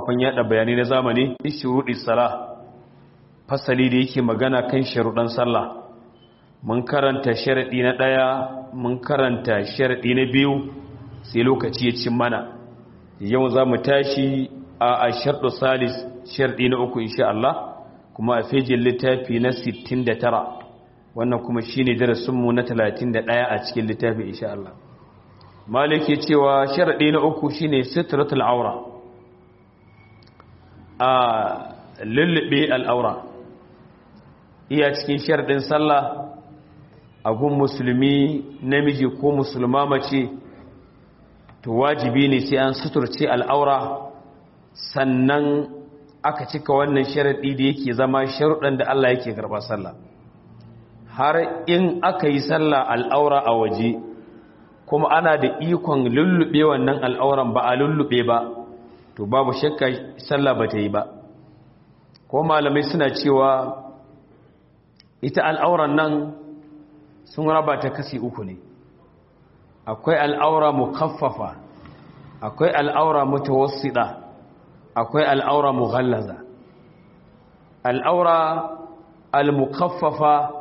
kafafen yada bayanai na zamani shuruɗi sala fasali da yake magana kan sharuɗan sallah mun karanta sharaɗi na ɗaya mun karanta sharaɗi na biyu sai lokaci ya cin mana yau za mu tashi a sharɗu salis sharaɗi na uku insha Allah kuma a fejin littafi na 69 wannan kuma shi ne darasinmu na 31 a cikin littafi insha Allah malik ya cewa sharaɗi na uku shi ne sitratul aura a lullube al'aura iya cikin sharaɗin sallah a gun musulmi namiji ko musulma mace to wajibi ne sai an suturce al'aura sannan aka cika wannan sharaɗi da yake zama sharuɗan da Allah yake karɓa sallah har in aka yi sallah al'aura a waje kuma ana da ikon lullube wannan al'auran ba a lullube ba to babu shakka sallah ba ta yi ba ko malamai suna cewa ita al'auran nan sun raba ta kasi uku ne akwai al'aura mukaffafa akwai al'aura mutawassida akwai al'aura mughallaza al'aura al-mukaffafa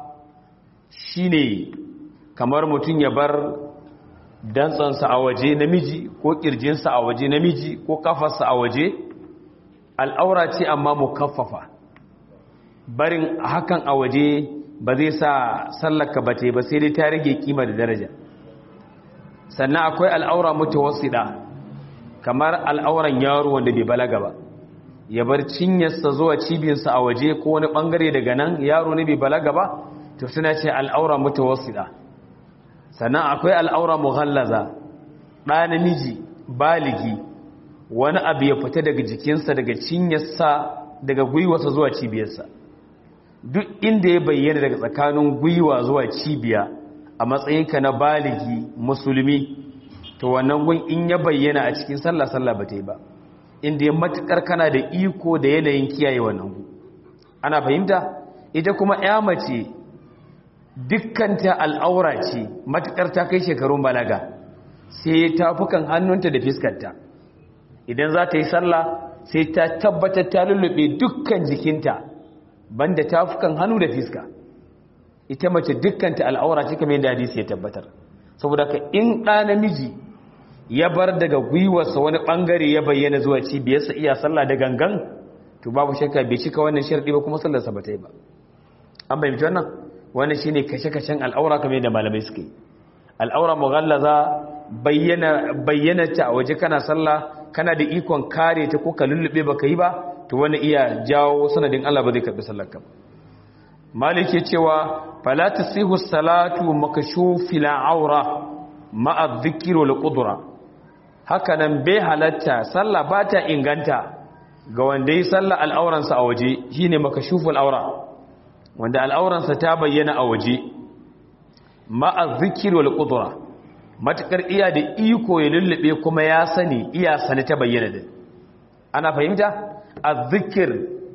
shine kamar mutum ya bar dantsansa a waje namiji ko kirjinsa a waje namiji ko kafarsa a waje al'aura ce amma mukaffafa barin hakan a waje ba zai sa sallaka ba ba sai dai ta rage kima da daraja sannan akwai al'aura mutawassida kamar al'auran yaro wanda bai balaga ba ya bar cinyarsa zuwa cibiyarsa a waje ko wani bangare daga nan yaro ne bai balaga ba to suna ce al'aura mutawassida sannan akwai al'aura mughallaza ɗa namiji baligi wani abu ya fita daga jikinsa daga cinyarsa daga gwiwarsa zuwa cibiyarsa duk inda ya bayyana daga tsakanin gwiwa zuwa cibiya a matsayinka na baligi musulmi to wannan gun in ya bayyana a cikin sallah sallah ba ta yi ba inda ya matukar kana da iko da yanayin kiyaye wannan gu ana fahimta ita kuma ya mace dukkanta al'aura ce matukar ta kai shekarun balaga sai tafukan hannunta da fiskarta idan za ta yi sallah sai ta tabbatar ta lullube dukkan jikinta banda tafukan hannu da fiska ita mace dukkanta al'aura ce kamar yadda hadisi ya tabbatar saboda ka in ɗa namiji ya bar daga gwiwarsa wani ɓangare ya bayyana zuwa cibiyarsa iya sallah da gangan to babu shakka bai cika wannan sharɗi ba kuma sallarsa ba ta yi ba an bayyanta wannan wannan shine kashe-kashen al'aura kamar yadda malamai suke al'aura mughallaza bayyana bayyana ta a waje kana sallah kana da ikon kare ta ko ka lullube baka yi ba to wani iya jawo sanadin Allah ba zai karbi sallarka malike cewa fala tasihu salatu makashufil aura ma'a dhikri wal qudra haka nan bai halatta sallah ba ta inganta ga wanda yi sallah al'auransa a waje shine makashuful aura wanda al'auransa ta bayyana a waje ma'a dhikri wal qudra matakar iya da iko ya lullube kuma ya sani iya sani ta bayyana din ana fahimta azzikir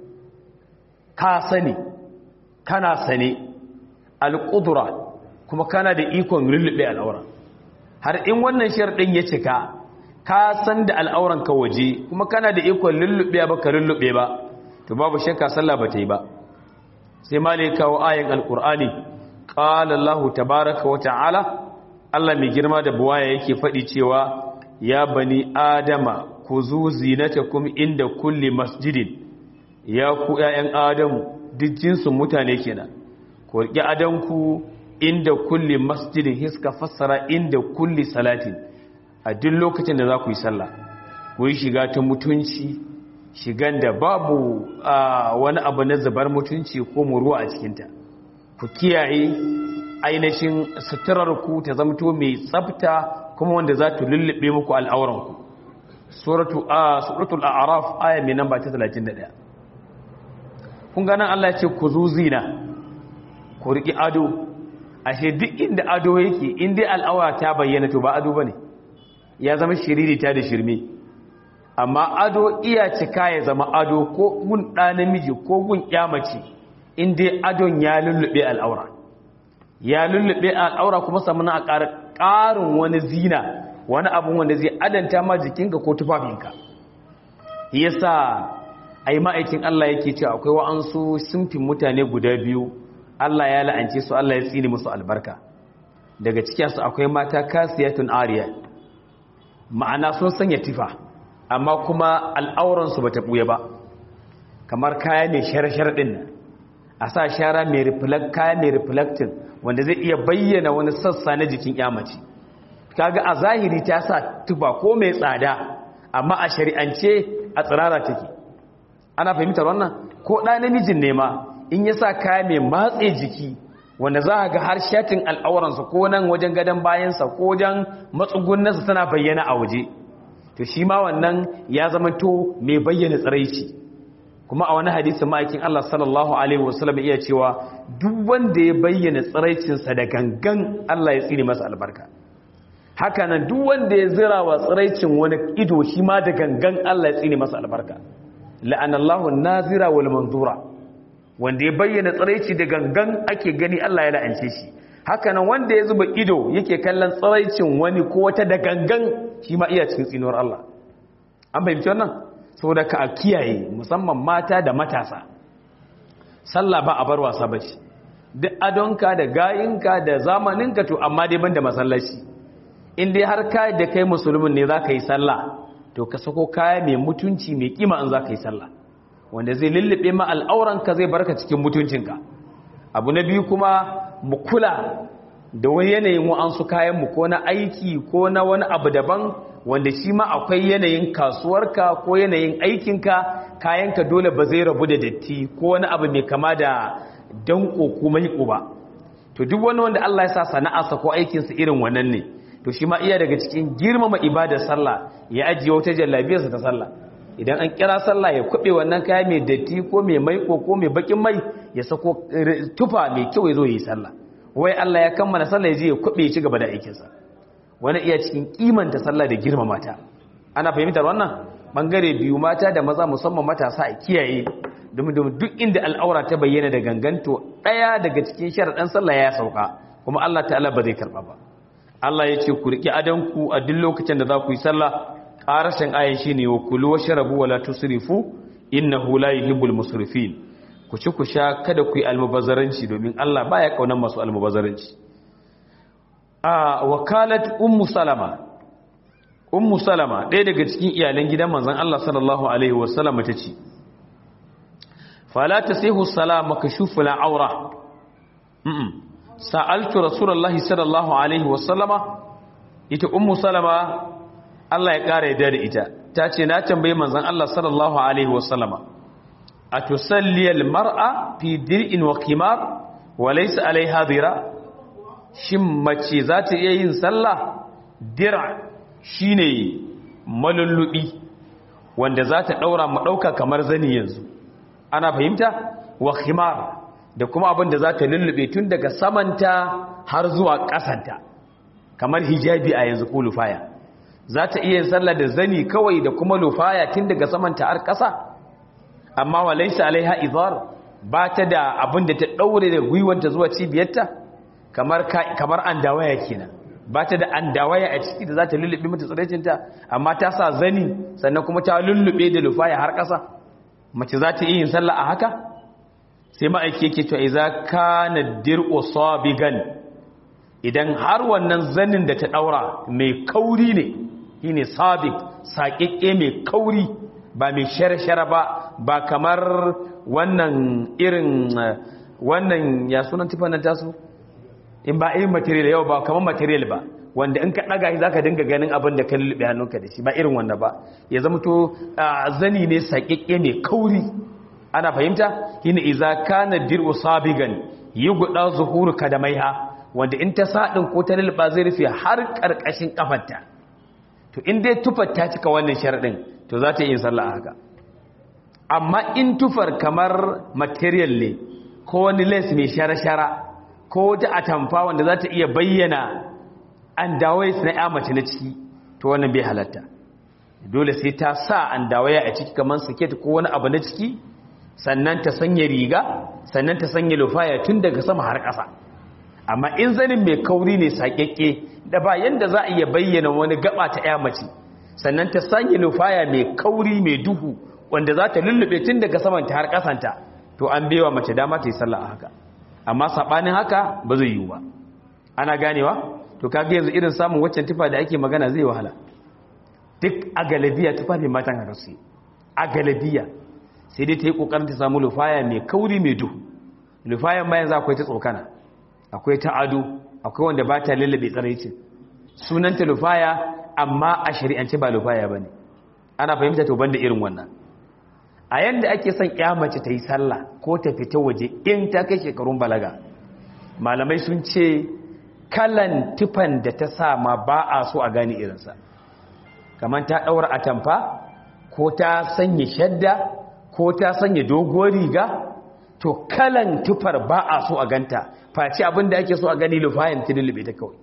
ka sani kana sane alƙudura kuma kana da ikon lullube al'aura har in wannan sharɗin ya cika ka san da al'auran ka waje kuma kana da ikon lullube ba ka lullube ba to babu shakka sallah ba ta yi ba sai malika wa ayin alƙur'ani ƙala Allah tabaraka wa ta'ala Allah mai girma da buwaya yake faɗi cewa ya bani adama ku zu zinatakum inda kulli masjidin ya ku ƴaƴan adamu duk jinsin mutane kenan ku riƙe adanku inda kulli masjidin hiska fassara inda kulli salatin a duk lokacin da za ku yi sallah ku yi shiga ta mutunci shigan da babu wani abu na zubar mutunci ko muruwa a cikinta ku kiyaye ainihin suturarku ta zamto mai tsafta kuma wanda za ta lullube muku al'auranku suratul a'raf aya mai namba ta 31 kun ganin Allah ce ku zuzina ku riƙi ado ashe duk inda ado yake inda al'aura ta bayyana to ba ado bane ya zama shiririta da shirme amma ado iya cika ya zama ado ko gun ɗa namiji ko gun mace inda adon ya lullube al'aura ya lullube al'aura kuma samuna a ƙarin wani zina wani abin wanda zai adanta ma jikinka ko tufafinka yasa ai ma'aikin Allah yake cewa akwai wa'ansu sunfin mutane guda biyu Allah ya la'ance su Allah ya tsini musu albarka daga cikinsu akwai mata kasiyatun ariya ma'ana sun sanya tifa amma kuma al'auransu ba ta ɓuya ba kamar kaya mai share-share ɗin nan a sa shara mai kaya mai reflecting wanda zai iya bayyana wani sassa na jikin yamaci kaga a zahiri ta sa tufa ko mai tsada amma a shari'ance a tsirara take ana fahimtar wannan ko ɗa namijin ne ma in ya sa kaya mai matse jiki wanda za a ga har shatin al'auransa ko nan wajen gadon bayansa ko wajen matsugunansa tana bayyana a waje to shi ma wannan ya zama to mai bayyana tsiraici kuma a wani hadisin ma'aikin Allah sallallahu alaihi wasallam iya cewa duk wanda ya bayyana tsiraicinsa da gangan Allah ya tsine masa albarka haka nan duk wanda ya zira wa tsiraicin wani ido shi ma da gangan Allah ya tsine masa albarka la'anallahu nazira wal manzura wanda ya bayyana tsiraici da gangan ake gani Allah ya la'ance shi haka nan wanda ya zuba ido yake kallon tsiraicin wani ko wata da gangan shi ma iya cikin tsinuwar Allah an fahimci wannan saboda ka a kiyaye musamman mata da matasa sallah ba a bar wasa ba ce duk adonka da gayinka da zamaninka to amma dai ban da masallaci in dai har ka da kai musulmin ne za ka yi sallah to ka sako kaya mai mutunci mai kima in za ka yi sallah wanda zai lullube ma al'auranka zai barka cikin mutuncinka abu na biyu kuma mu kula da wani yanayin wa'ansu kayanmu ko na aiki ko na wani abu daban wanda shi ma akwai yanayin kasuwarka ko yanayin aikinka kayanka dole ba zai rabu da datti ko wani abu mai kama da danko ko maiko ba to duk wani wanda Allah ya sa sana'arsa ko aikinsa irin wannan ne to shi ma iya daga cikin girmama ibadar sallah ya ajiye wata jallabiyarsa ta sallah idan an kira sallah ya kube wannan kaya mai datti ko mai maiko ko mai bakin mai ya sako tufa mai kyau ya zo yi sallah wai Allah ya kammala sallah ya je ya kube ya ci gaba da aikinsa wani iya cikin kimanta sallah da girmama ta ana fahimtar wannan bangare biyu mata da maza musamman matasa a kiyaye domin duk inda al'aura ta bayyana da ganganto daya daga cikin sharaɗan sallah ya sauka kuma Allah ta'ala ba zai karba ba Allah ya ce ku riƙe adanku a duk lokacin da za ku yi sallah ƙarashin ayan shi ne wa kulu wa sharabu wa la tusrifu innahu la yuhibbul musrifin ku ci ku sha kada ku yi almubazzaranci domin Allah baya kaunan masu almubazzaranci a wakalat ummu salama ummu salama ɗaya daga cikin iyalan gidan manzon Allah sallallahu alaihi wasallam ta ce fala tasihu salama kashufu la aura sa'altu rasulullahi sallallahu alaihi wasallama ita ummu salama Allah ya ƙara yadda da ita ta ce na tambayi manzan Allah sallallahu alaihi wasallama a tusalliyar mar'a fi dir'in wa kimar wa laisa alaiha zira shin mace za ta iya yin sallah dira shine malullubi wanda za ta ɗaura mu ɗauka kamar zani yanzu ana fahimta wa kimar da kuma abin da za ta lullube tun daga samanta har zuwa ƙasanta kamar hijabi a yanzu ko lufaya za ta iya sallah da zani kawai da kuma lufaya tun daga samanta har ƙasa amma wa laisa alaiha izar ba ta da abin da ta ɗaure da gwiwanta zuwa cibiyarta kamar kamar andawaya kenan ba ta da andawaya a ciki da za ta lullube mata tsiraicinta amma ta sa zani sannan kuma ta lullube da lufaya har ƙasa mace za ta iya yin sallah a haka sai ma'aiki yake cewa iza kana dir'u sabigan idan har wannan zanin da ta daura mai kauri ne shine sabig saƙiƙe mai kauri ba mai shara-shara ba ba kamar wannan irin wannan ya sunan tufanin tasu in ba irin material yau ba kamar material ba wanda in ka ɗaga shi za ka dinga ganin abin da ka lulluɓe hannunka da shi ba irin wanda ba ya zama to zani ne saƙiƙe mai kauri ana fahimta hina iza kana dir'u sabigan yughda zuhuru kadamaiha wanda in ta sadin ko ta lilba zai rufe har karkashin kafarta to in dai tufar ta cika wannan sharadin to za ta yi sallah haka amma in tufar kamar material ne ko wani lace mai shara-shara ko wata atamfa wanda za ta iya bayyana an dawai na ya mace na ciki to wannan bai halatta dole sai ta sa an dawaya a ciki kamar siket ko wani abu na ciki sannan ta sanya riga sannan ta sanya lufaya tun daga sama har ƙasa amma in zanin mai kauri ne saƙaƙƙe da ba yanda za a iya bayyana wani gaba ta ya mace sannan ta sanya lufaya mai kauri mai duhu wanda za ta lullube tun daga samanta har kasanta to an bewa mace dama ta yi sallah a haka amma saɓanin haka ba zai yiwu ba ana ganewa to kaga yanzu irin samun waccan tufa da ake magana zai wahala duk a galabiya tufafin matan haka su a galabiya sai dai ta yi ƙoƙarin ta samu lufaya mai kauri mai duhu lufayan bayan za akwai ta tsokana akwai ta ado akwai wanda ba ta lullube tsaraicin sunanta lufaya amma a shari'ance ba lufaya ba ne ana fahimta to banda irin wannan a yanda ake son mace ta yi sallah ko ta fita waje in ta kai shekarun balaga malamai sun ce kalan tufan da ta sa ma ba a so a gane irinsa kamar ta ɗaura atamfa ko ta sanya shadda ko ta sanya doguwar riga to kalan tufar ba a so a ganta face abin da ake so a gani lufayen ta lullube ta kawai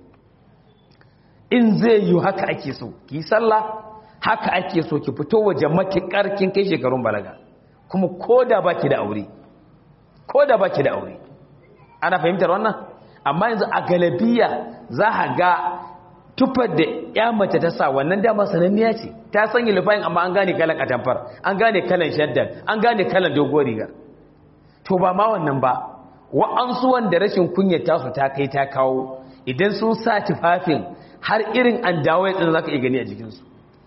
in zai yi haka ake so ki sallah haka ake so ki fito waje matuƙar kin kai shekarun balaga kuma ko da ba ki da aure ko da ba ki da aure ana fahimtar wannan amma yanzu a galabiya za a ga tufar da ya mace ta sa wannan dama sananniya ce ta sanya lufayin amma an gane kalan atamfar an gane kalan shaddan an gane kalan doguwar rigar to ba ma wannan ba wa'ansu wanda rashin kunyar tasu ta kai ta kawo idan sun sa tufafin har irin an dawo ya za ka iya gani a jikinsu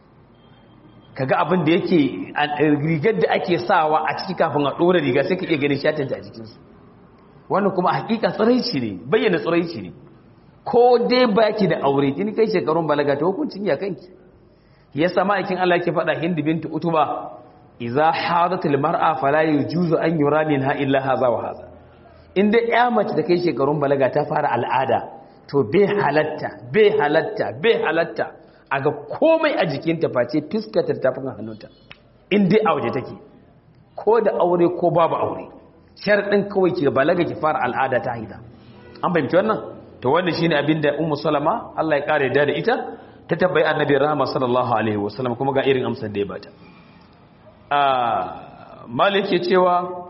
kaga abin da yake rigar da ake sawa a ciki kafin a ɗora riga sai ka iya ganin shatanta a jikinsu wannan kuma hakika tsiraici ne bayyana tsiraici ne ko dai baki da aure kini kai shekarun balaga ta hukuncin ya kanki ya sama aikin Allah ke faɗa hindi bintu utuba idza hadatil mar'a fala yujuzu an yura minha illa hadha wa hadha inda ya mace da kai shekarun balaga ta fara al'ada to bai halatta bai halatta bai halatta a ga komai a jikinta face fiskatar tafin hannunta in dai a waje take ko da aure ko babu aure sharɗin kawai ke balaga ki fara al'ada ta haida an fahimci wannan to wannan shine abin da ummu salama Allah ya kare da ita ta tabbai annabi rahama sallallahu alaihi wasallam kuma ga irin amsar da ya bata a malik ya cewa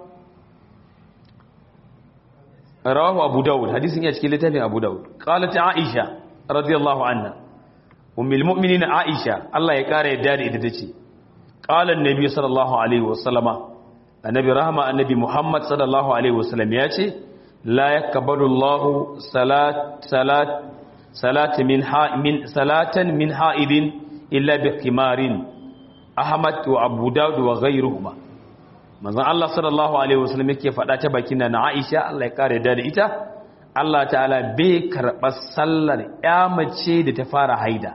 rawahu abu daud hadisin ya cikin littafin abu daud qalat aisha radiyallahu anha ummul mu'minin aisha Allah ya kare yadda da ita tace qala annabi sallallahu alaihi wasallama annabi rahama annabi muhammad sallallahu alaihi wasallam ya ce la yakbalu Allah salat salat salat min ha min salatan min haidin illa bi khimarin ahmad wa abu daud wa ghayruhuma manzon Allah sallallahu alaihi wasallam yake faɗa ta bakin na Aisha Allah ya kare da ita Allah ta'ala bai karɓa sallar ya mace da ta fara haida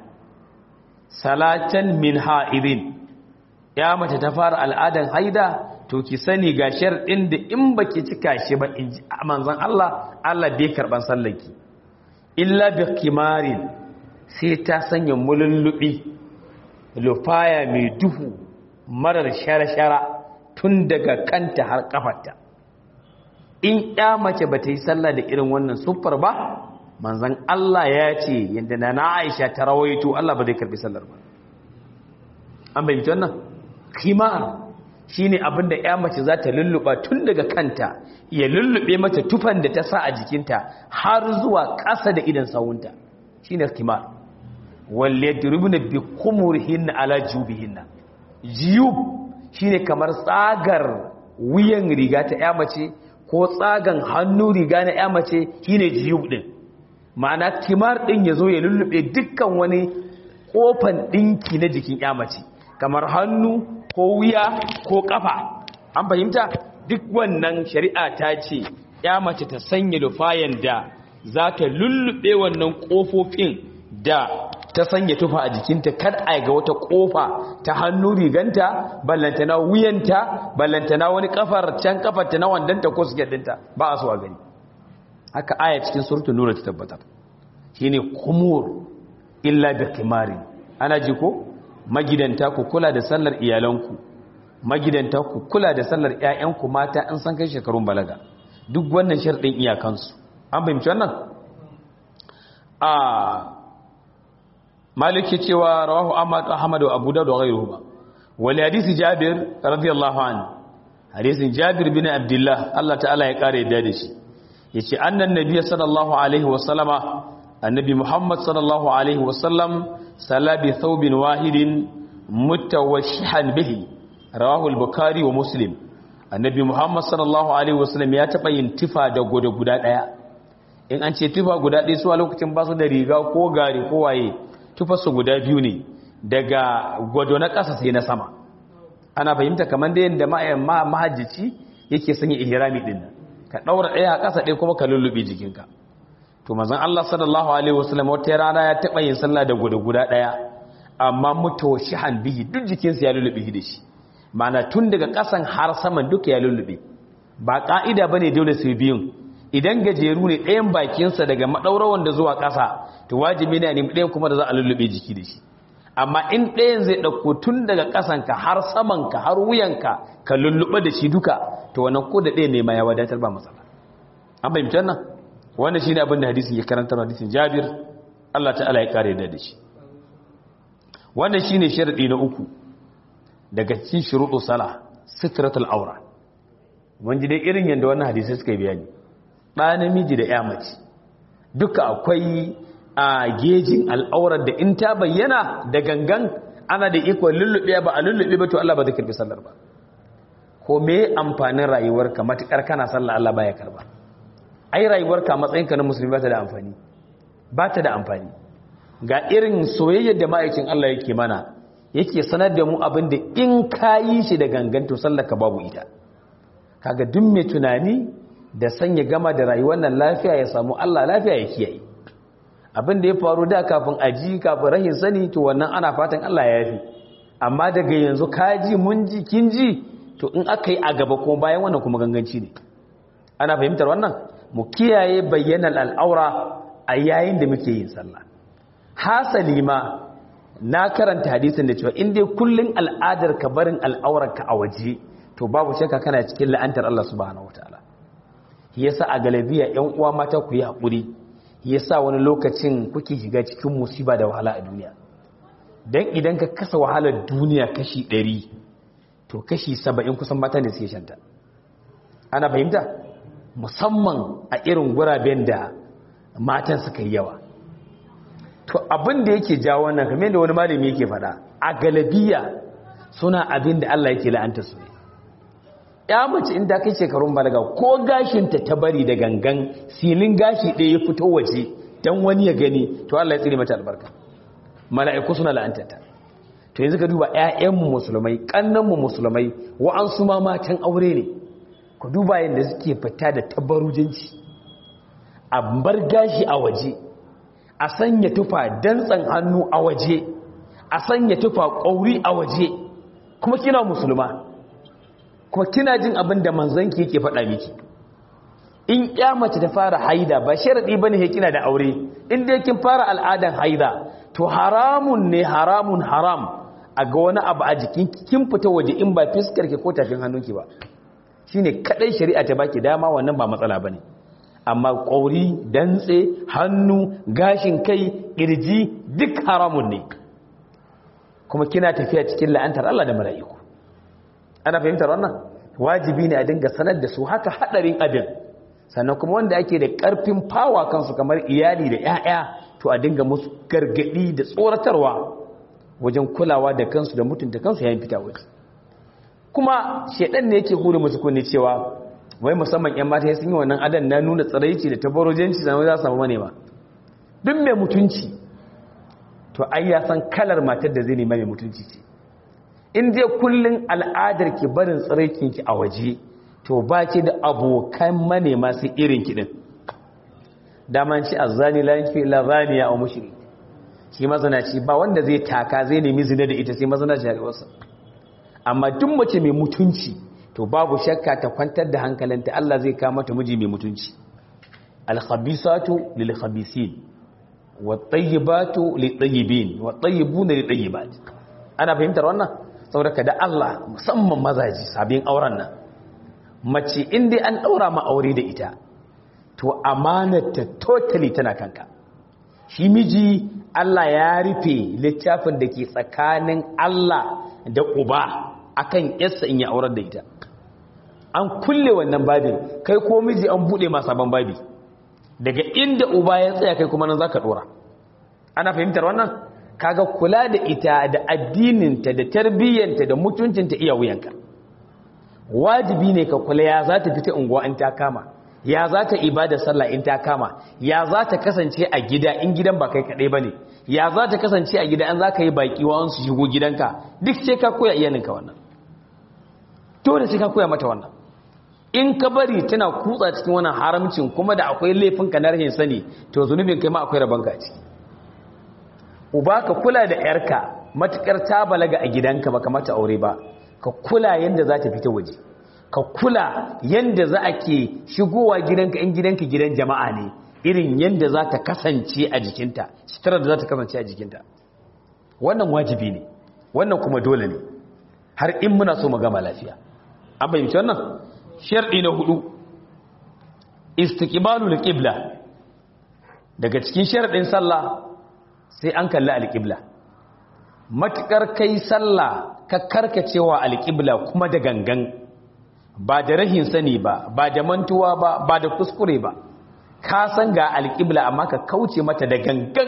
salatan min ha'idin ya mace ta fara al'adan haida to ki sani ga sharɗin da in baki cika shi ba in ji manzon Allah Allah bai karɓan sallarki illa bi kimarin sai ta sanya mulullubi lufaya mai duhu marar shara-shara tun daga kanta har kafarta in ya mace ba ta yi sallah da irin wannan siffar ba manzan Allah ya ce yadda na na Aisha ta rawaito Allah ba zai karbi sallar ba an bayyana wannan khimar shine abin da ya mace za ta lulluba tun daga kanta ya lullube mata tufan da ta sa a jikinta har zuwa ƙasa da idan sawunta shine khimar wal yadribuna bi khumurihin ala jubihinna jiyub shine kamar tsagar wuyan riga ta ya mace ko tsagan hannu riga na ya mace shine jiyub din ma'ana kimar din yazo ya lullube dukkan wani kofan dinki na jikin ya mace kamar hannu ko wuya ko kafa an fahimta duk wannan shari'a ta ce ya mace ta sanya lufayan da za ta lullube wannan kofofin da ta sanya tufa a jikinta kar a ga wata kofa ta hannu riganta ballantana wuyanta ballantana wani kafar can kafarta na wandanta ko su dinta ba a so a gani haka aya cikin suratul nur ta tabbatar shine kumur illa bi kimari ana ji ko magidanta ku kula da sallar iyalanku magidanta ku kula da sallar ƴaƴanku mata in san kai shekarun balaga duk wannan sharɗin iyakansu an fahimci wannan a maliki cewa rawahu ahmad ahmad wa abu dawud wa ghayruhuma wal hadisi jabir radiyallahu anhu hadisin jabir bin abdullah Allah ta'ala ya kare da da shi yace annan nabiy sallallahu alaihi wa sallama annabi muhammad sallallahu alaihi wasallam salla bi thawbin wahidin mutawashshihan bihi rawahu al-bukhari wa muslim annabi muhammad sallallahu alaihi wasallam ya taba yin tifa da gode guda daya in an ce tifa guda ɗaya su a lokacin ba su da riga ko gari ko waye tufa su guda biyu ne daga gwado na ƙasa sai na sama ana fahimta kamar da yadda mahajjici yake sanya ihrami din nan ka daura ɗaya a ƙasa ɗaya kuma ka lullube jikinka to manzon Allah sallallahu alaihi wasallam wata rana ya taba yin sallah da guda guda ɗaya amma mutawashihan bihi duk jikinsa ya lullube da shi ma'ana tun daga ƙasan har saman duka ya lullube ba ka'ida bane dole sai biyun idan gajeru ne ɗayan bakinsa daga maɗaurawan da zuwa ƙasa to wajibi ne a nemi ɗayan kuma da za a lullube jiki da shi amma in ɗayan zai ɗauko tun daga ƙasanka har samanka har wuyanka ka lullube da shi duka to wannan ko da ɗaya ne ma ya wadatar ba matsala an fahimci wannan wannan shine abin da hadisin ya karanta hadisin Jabir Allah ta'ala ya kare da shi wannan shine sharadi na uku daga cikin shuruɗu sala sitratul aura mun ji dai irin yanda wannan hadisi suka yi bayani ɗa namiji da ya mace duka akwai a gejin al'aurar da in ta bayyana da gangan ana da ikon lullube ba a lullube ba to Allah ba zai karbi sallar ba ko me amfanin rayuwarka matukar kana sallah Allah baya karba ai rayuwarka matsayinka na musulmi ba ta da amfani ba ta da amfani ga irin soyayyar da ma'aikin Allah yake mana yake sanar da mu abin da in ka yi shi da gangan to sallar ka babu ita kaga duk mai tunani da sanya gama da rayuwar nan lafiya ya samu Allah lafiya ya kiyaye abin da ya faru da kafin aji kafin rahin sani to wannan ana fatan Allah ya yafi amma daga yanzu kaji mun ji kin ji to in aka yi a gaba kuma bayan wannan kuma ganganci ne ana fahimtar wannan mu kiyaye bayyanar al'aura a yayin da muke yin sallah hasali ma na karanta hadisin da cewa in dai kullun al'adar ka barin al'aurarka a waje to babu shakka kana cikin la'antar Allah subhanahu wataala yasa a galabiya ƴan uwa mata ku yi haƙuri yasa wani lokacin kuke shiga cikin musiba da wahala a duniya dan idan ka kasa wahalar duniya kashi 100 to kashi 70 kusan mata ne suke shanta ana fahimta musamman a irin guraben da matan suka yi yawa to abin da yake jawo wannan kamar yadda wani malami yake faɗa a galabiya suna abin da Allah yake la'anta su ne ya mace inda kai shekarun balaga ko gashinta ta bari da gangan silin gashi ɗaya ya fito waje don wani ya gani to Allah ya tsire mata albarka mala'iku suna la'antata to yanzu ka duba ƴaƴanmu musulmai ƙannanmu musulmai wa'ansu ma matan aure ne ku duba yadda suke fita da tabarujinci a bar gashi a waje a sanya tufa dantsan hannu a waje a sanya tufa ƙauri a waje kuma kina musulma kuma kina jin abin da manzanki yake faɗa miki in mace ta fara haida ba sharadi bane he kina da aure in dai kin fara al'adan haida to haramun ne haramun haram a ga wani abu a jikin kin fita waje in ba fiskar ki ko tafin hannunki ba shine kadai shari'a ta baki dama wannan ba matsala bane amma ƙauri dantse hannu gashin kai ƙirji duk haramun ne kuma kina tafiya cikin la'antar Allah da mala'iku ana fahimtar wannan wajibi ne a dinga sanar da su haka hadarin abin sannan kuma wanda ake da ƙarfin fawa kansu kamar iyali da 'ya'ya to a dinga musu gargadi da tsoratarwa wajen kulawa da kansu da mutunta kansu yayin fita waje kuma shedan ne yake hure musu kunne cewa wai musamman 'yan mata sun yi wannan adan na nuna tsaraici da tabarojenci zama za su samu manema duk mai mutunci to ai ya san kalar matar da zai nema mai mutunci ce in dai kullun al'adar ki barin tsaraikin ki a waje to ba ki da abokan manema su irin ki din daman ci azzani la yanfi illa zaniya aw mushrik shi mazanaci ba wanda zai taka zai nemi zina da ita sai mazanaci ya wasa amma duk mace mai mutunci to babu shakka ta kwantar da hankalinta Allah zai kawo mata miji mai mutunci al-khabisatu lil-khabisin wat-tayyibatu lit-tayyibin wat-tayyibuna lit-tayyibat ana fahimtar wannan saboda da Allah musamman mazaji sabin auren nan mace inda an daura ma aure da ita to amanata totally tana kanka shi miji Allah ya rufe littafin da ke tsakanin Allah da uba akan yarsa in ya aurar da ita an kulle wannan babin kai ko miji an bude ma sabon babi daga inda uba ya tsaya kai kuma nan zaka dora ana fahimtar wannan kaga kula da ita da addininta da tarbiyyanta da mutuncinta iya wuyanka wajibi ne ka kula ya za ta fita unguwa in ta kama ya za ta ibada sallah in ta kama ya za ta kasance a gida in gidan ba kai kaɗai ba ne ya za ta kasance a gida an za ka yi baƙi wa su shigo gidanka duk sai ka koya iyalinka wannan dole sai ka koya mata wannan in ka bari tana kutsa cikin wannan haramcin kuma da akwai laifinka na rahin sani to zunubin kai ma akwai rabanka a ciki uba ka kula da yarka matukar ta balaga a gidanka baka mata aure ba ka kula yanda za ta fita waje ka kula yanda za a ke shigowa gidanka in gidanka gidan jama'a ne irin yanda za ta kasance a jikinta sutura da za ta kasance a jikinta wannan wajibi ne wannan kuma dole ne har in muna so mu gama lafiya an fahimci wannan sharɗi na hudu istiqbalul qibla daga cikin sharɗin sallah sai an kalli alƙibla matuƙar kai sallah ka karkacewa alƙibla kuma da gangan ba da rahin sani ba ba da mantuwa ba ba da kuskure ba ka san ga alƙibla amma ka kauce mata da gangan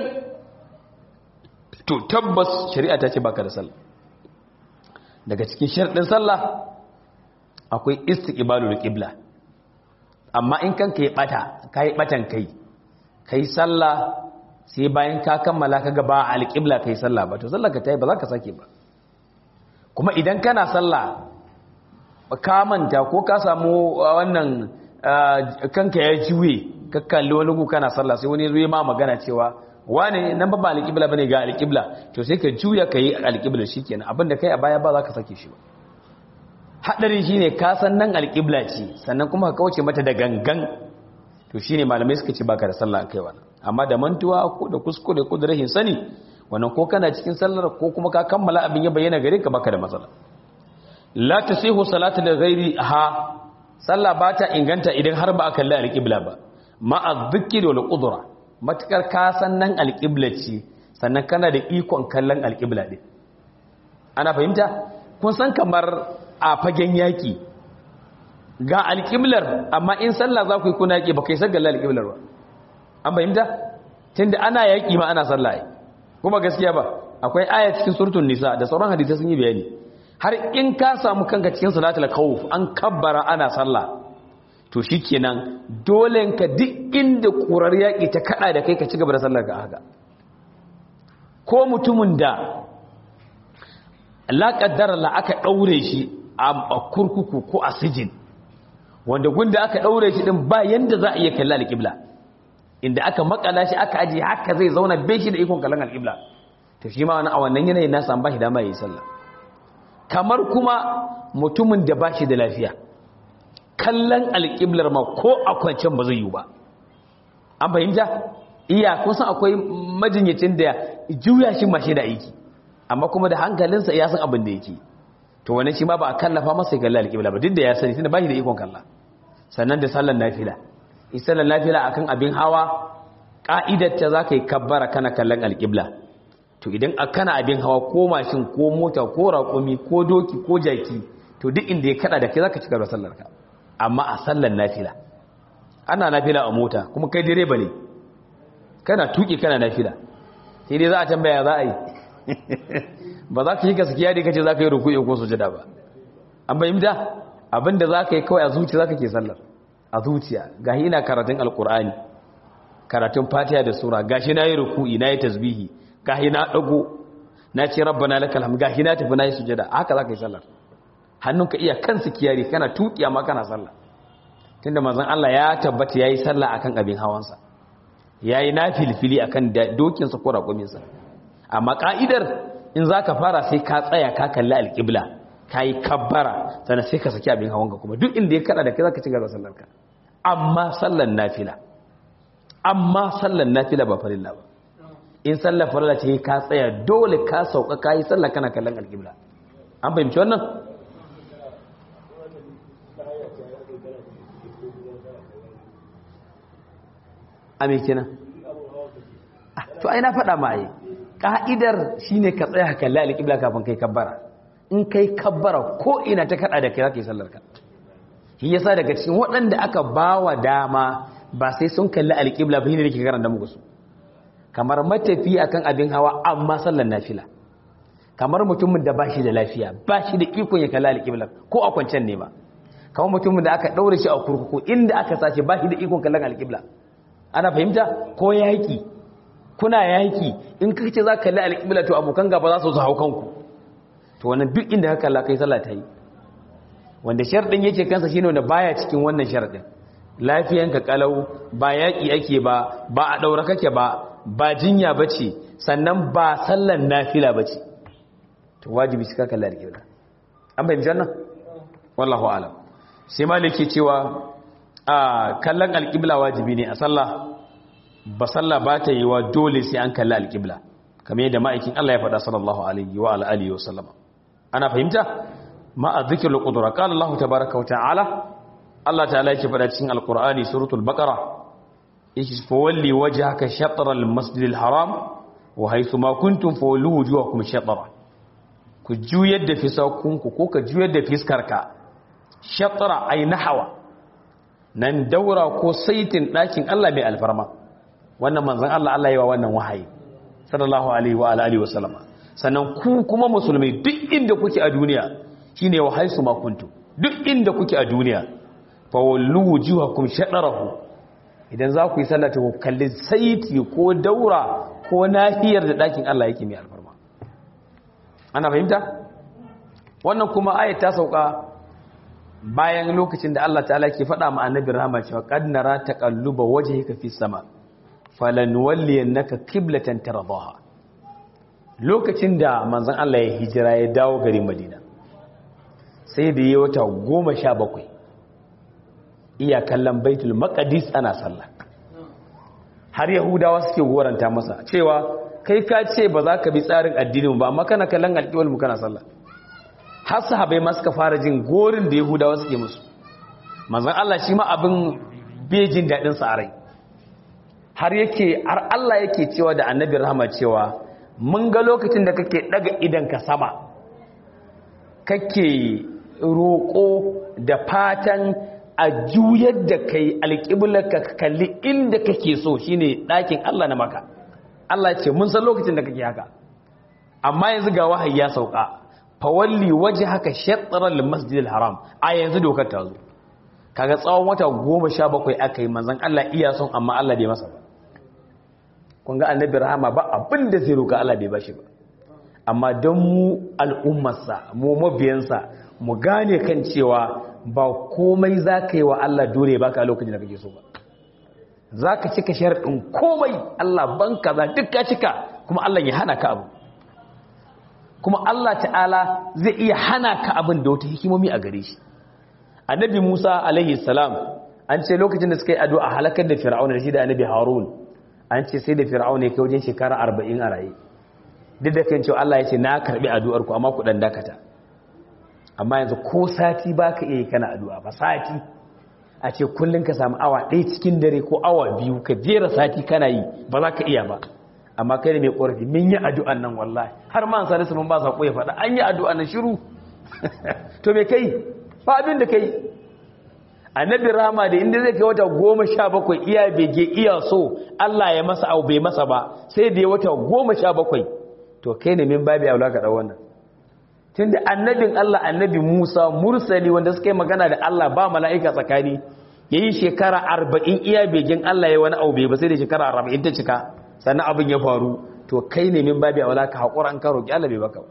to tabbas shari'a ta ce baka da sallah daga cikin sharɗin sallah akwai istiqbalul qibla amma in kanka ya bata kai batan kai kai sallah sai bayan ka kammala ka ga ba alƙibla kai sallah ba to sallah ka tayi ba za ka sake ba kuma idan kana sallah ka manta ko ka samu wannan kanka ya juye ka kalli wani ku kana sallah sai wani zuwa ma magana cewa wane nan ba ba alƙibla bane ga alƙibla to sai ka juya ka yi alƙibla shikenan abinda kai a baya ba za ka sake shi ba hadari shine ka san nan alƙibla ce sannan kuma ka kauce mata da gangan to shine malamai suka ce baka da sallah kai wannan amma da mantuwa ko da kuskure ko da rahin sani wannan ko kana cikin sallar ko kuma ka kammala abin ya bayyana gare ka baka da matsala la tasihu salatu da ghairi ha sallah ba ta inganta idan har ba a kalli alqibla ba ma adh-dhikri wal qudra matakar ka san nan alqibla ce sannan kana da ikon kallon alqibla din ana fahimta kun san kamar a fagen yaki ga alqiblar amma in sallah za ku yi kuna yaki ba kai sagalla alqiblar ba an fahimta tunda ana yaƙi ma ana sallah kuma gaskiya ba akwai aya cikin suratul nisa da sauran hadisi sun yi bayani har in ka samu kanka cikin salatul khawf an kabbara ana sallah to shikenan dole ka duk inda kurar yaƙi ta kada da kai ka ci gaba da sallar ka haka ko mutumin da la qaddara la aka daure shi a kurkuku ko a sijin wanda gunda aka daure shi din ba yanda za a iya kalla alqibla inda aka makala shi aka aji haka zai zauna bai shi da ikon kallon alƙibla to shi ma a wannan yanayin na san bashi dama yi sallah kamar kuma mutumin da bashi da lafiya kallon alƙiblar ma ko a kwancen ba zai yi ba an fahimta iya kusan akwai majinyacin da juya shi mashi da aiki amma kuma da hankalinsa ya san abin da yake to wani shi ma ba a kallafa masa kallon alƙibla ba duk da ya sani tunda bashi da ikon kalla sannan da sallar nafila isalar lafiya akan abin hawa ƙa'idarta za ka yi kabbara kana kallon alƙibla to idan a kana abin hawa ko mashin ko mota ko raƙumi ko doki ko jaki to duk inda ya kada da ke za ka cika da sallarka amma a sallar nafila ana nafila a mota kuma kai direba ne kana tuki kana nafila sai dai za a tambaya za a yi ba za ka yi gaskiya da kace za ka yi ruku'i ko sujada ba an bayyana abinda za ka yi kawai a zuci za ka ke sallar a zuciya gashi ina karatun alkur'ani karatun fatiha da sura gashi na yi ruku'i na yi tasbihi gashi na dago na ce rabbana lakal hamd gashi na tafi na yi sujada haka za ka yi sallar hannunka iya kansu kiyari kana tuki amma kana sallah tunda manzon Allah ya tabbata yayi sallah akan abin hawansa yayi nafilfili akan dokin sa ko raƙumin sa amma ka'idar in zaka fara sai ka tsaya ka kalli alqibla kai kabbara sannan sai ka saki abin hawanka kuma duk inda ya kada da kai zaka ci gaba sallar ka amma sallan nafila amma sallan nafila ba farilla ba in sallar farilla ce ka tsaya dole ka sauka kai sallar kana kallon alqibla an fahimci wannan a me kenan to ai na faɗa ma ai ka'idar shine ka tsaya ka kalli alƙibla kafin kai kabbara in kai kabbara ko ina ta kada da kai zaka yi sallar ka shi yasa daga cikin waɗanda aka bawa dama ba sai sun kalli alƙibla ba ne da ke karanta muku su kamar matafi akan abin hawa amma sallar nafila kamar mutumin da ba shi da lafiya ba shi da ikon ya kalli alƙibla ko a kwancen ne ba kamar mutumin da aka ɗaure shi a kurkuku inda aka sace ba shi da ikon kallon alƙibla ana fahimta ko yaƙi kuna yaƙi in ka ce za ka kalli alƙibla to abokan gaba za su su hau kanku to wannan duk inda ka kalla kai sallah ta yi wanda sharɗin yake kansa shine wanda baya cikin wannan sharɗin lafiyanka kalau ba yaƙi ake ba ba a ɗaura kake ba ba jinya ba ce sannan ba sallan nafila ba ce to wajibi shi ka kalla alƙibla an fahimci wannan wallahu alam sai maliki cewa a kallon alƙibla wajibi ne a sallah ba sallah ba ta yi wa dole sai an kalli alƙibla kamar yadda ma'aikin Allah ya faɗa sallallahu alaihi wa alihi wa sallama ana fahimta ma a zikrul qudra qala Allah tabaaraka wa ta'ala Allah ta'ala yake faɗa cikin alqur'ani suratul baqara yake fa walli wajhaka shatr al-masjidil haram wa haythu ma kuntum fawallu wujuhakum shatra ku juyar da fisakunku ko ka juyar da fiskarka shatra ay nahwa nan daura ko saitin ɗakin Allah mai alfarma wannan manzon Allah Allah yi wa wannan wahayi sallallahu alaihi wa alihi wa sallama sannan ku kuma musulmai duk inda kuke a duniya shine wa haisu ma kuntum duk inda kuke a duniya fa wallu wujuhakum shadarahu idan za ku yi sallata ku kalli saiti ko daura ko nahiyar da ɗakin Allah yake mai alfarma ana fahimta wannan kuma ayat ta sauka bayan lokacin da Allah ta'ala ke faɗa ma annabi rahama cewa qad nara taqalluba wajhika fi sama falanwalliyannaka qiblatan tardaha lokacin da manzon Allah ya hijira ya dawo garin Madina sai da yi wata 17 iya kallon Baitul Maqdis ana sallah har Yahudawa suke goranta masa cewa kai ka ce ba za ka bi tsarin addinin ba amma kana kallon alƙiwal mu kana sallah har sahabai ma suka fara jin gorin da yahudawa suke musu manzon Allah shi ma abin bejin daɗin sa a rai har yake har Allah yake cewa da annabi rahama cewa mun ga lokacin da kake daga idan ka sama kake roƙo da fatan a juyar da kai alƙiblar ka kalli inda kake so shine ɗakin Allah na maka Allah ce mun san lokacin da kake haka amma yanzu ga wahayi ya sauka fawalli waje haka shatsarar masjidil haram a yanzu dokar ta zo kaga tsawon wata goma sha bakwai aka yi manzan Allah iya son amma Allah bai masa ba kun ga annabi rahama ba abin da zai roƙa Allah bai bashi ba amma don mu al'ummarsa mu mabiyansa mu gane kan cewa ba komai za ka yi wa Allah dole baka a lokacin da kake so ba za ka cika sharaɗin komai Allah ban kaza duk ka cika kuma Allah ya hana ka abu kuma Allah ta'ala zai iya hana ka abin da wata hikimomi a gare shi annabi Musa alaihi salam an ce lokacin da suka yi addu'a halakar da fir'auna da shi da annabi Harun an ce sai da fir'auna ya kai wajen shekara 40 a raye duk da kan cewa Allah ya ce na karbi addu'ar ku amma ku dan dakata amma yanzu ko sati baka iya kana addu'a ba sati a ce kullun ka samu awa ɗaya cikin dare ko awa biyu ka jera sati kana yi ba za ka iya ba amma kai ne mai ƙorafi min yi addu'an nan wallahi har ma an salisu mun ba saƙo ya faɗa an yi addu'an nan shiru to me kai ba abin da kai annabi rama da inda zai kai wata goma sha bakwai iya bege iya so Allah ya masa abu bai masa ba sai da ya wata goma sha bakwai to kai ne min babi aula ka ɗau wannan tun da annabin Allah annabi Musa mursali wanda suka yi magana da Allah ba mala'ika tsakani ya yi shekara arba'in iya begen Allah ya wani abu bai ba sai da shekara arba'in ta cika sannan abin ya faru to kai ne min babi aula ka haƙura an karo ki Allah bai baka